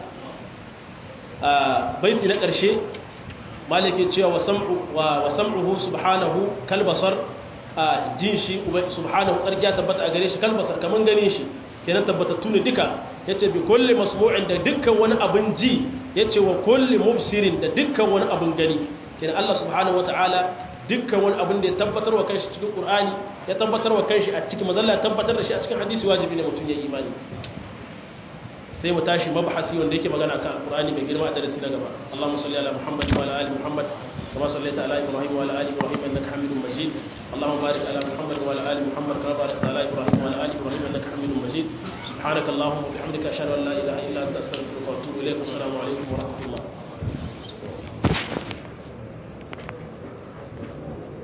baiti na ƙarshe malike cewa wa sam'uhu subhanahu kalbasar jin shi subhanahu tsarki ya tabbata a gare shi kalbasar kamar ganin shi kenan tabbatattu ne duka ya ce bi kulle masmu'in da dukkan wani abin ji ya ce wa kulle mubsirin da dukkan wani abin gani kenan Allah subhanahu wa ta'ala dukkan wani abin da ya tabbatar wa kanshi cikin Qur'ani ya tabbatar wa kanshi a cikin mazalla ya tabbatar da shi a cikin hadisi wajibi ne mutum ya yi imani sai mu tashi mabahasi wanda yake magana kan Qur'ani mai girma a darasi na gaba Allahumma salli ala Muhammad wa ala ali Muhammad كما صليت على إبراهيم وعلى آل إبراهيم إنك حميد مجيد اللهم بارك على محمد وعلى آل محمد كما باركت على إبراهيم وعلى آل إبراهيم إنك حميد مجيد سبحانك اللهم وبحمدك أشهد أن لا إله إلا أنت أستغفرك وأتوب إليك والسلام عليكم ورحمة الله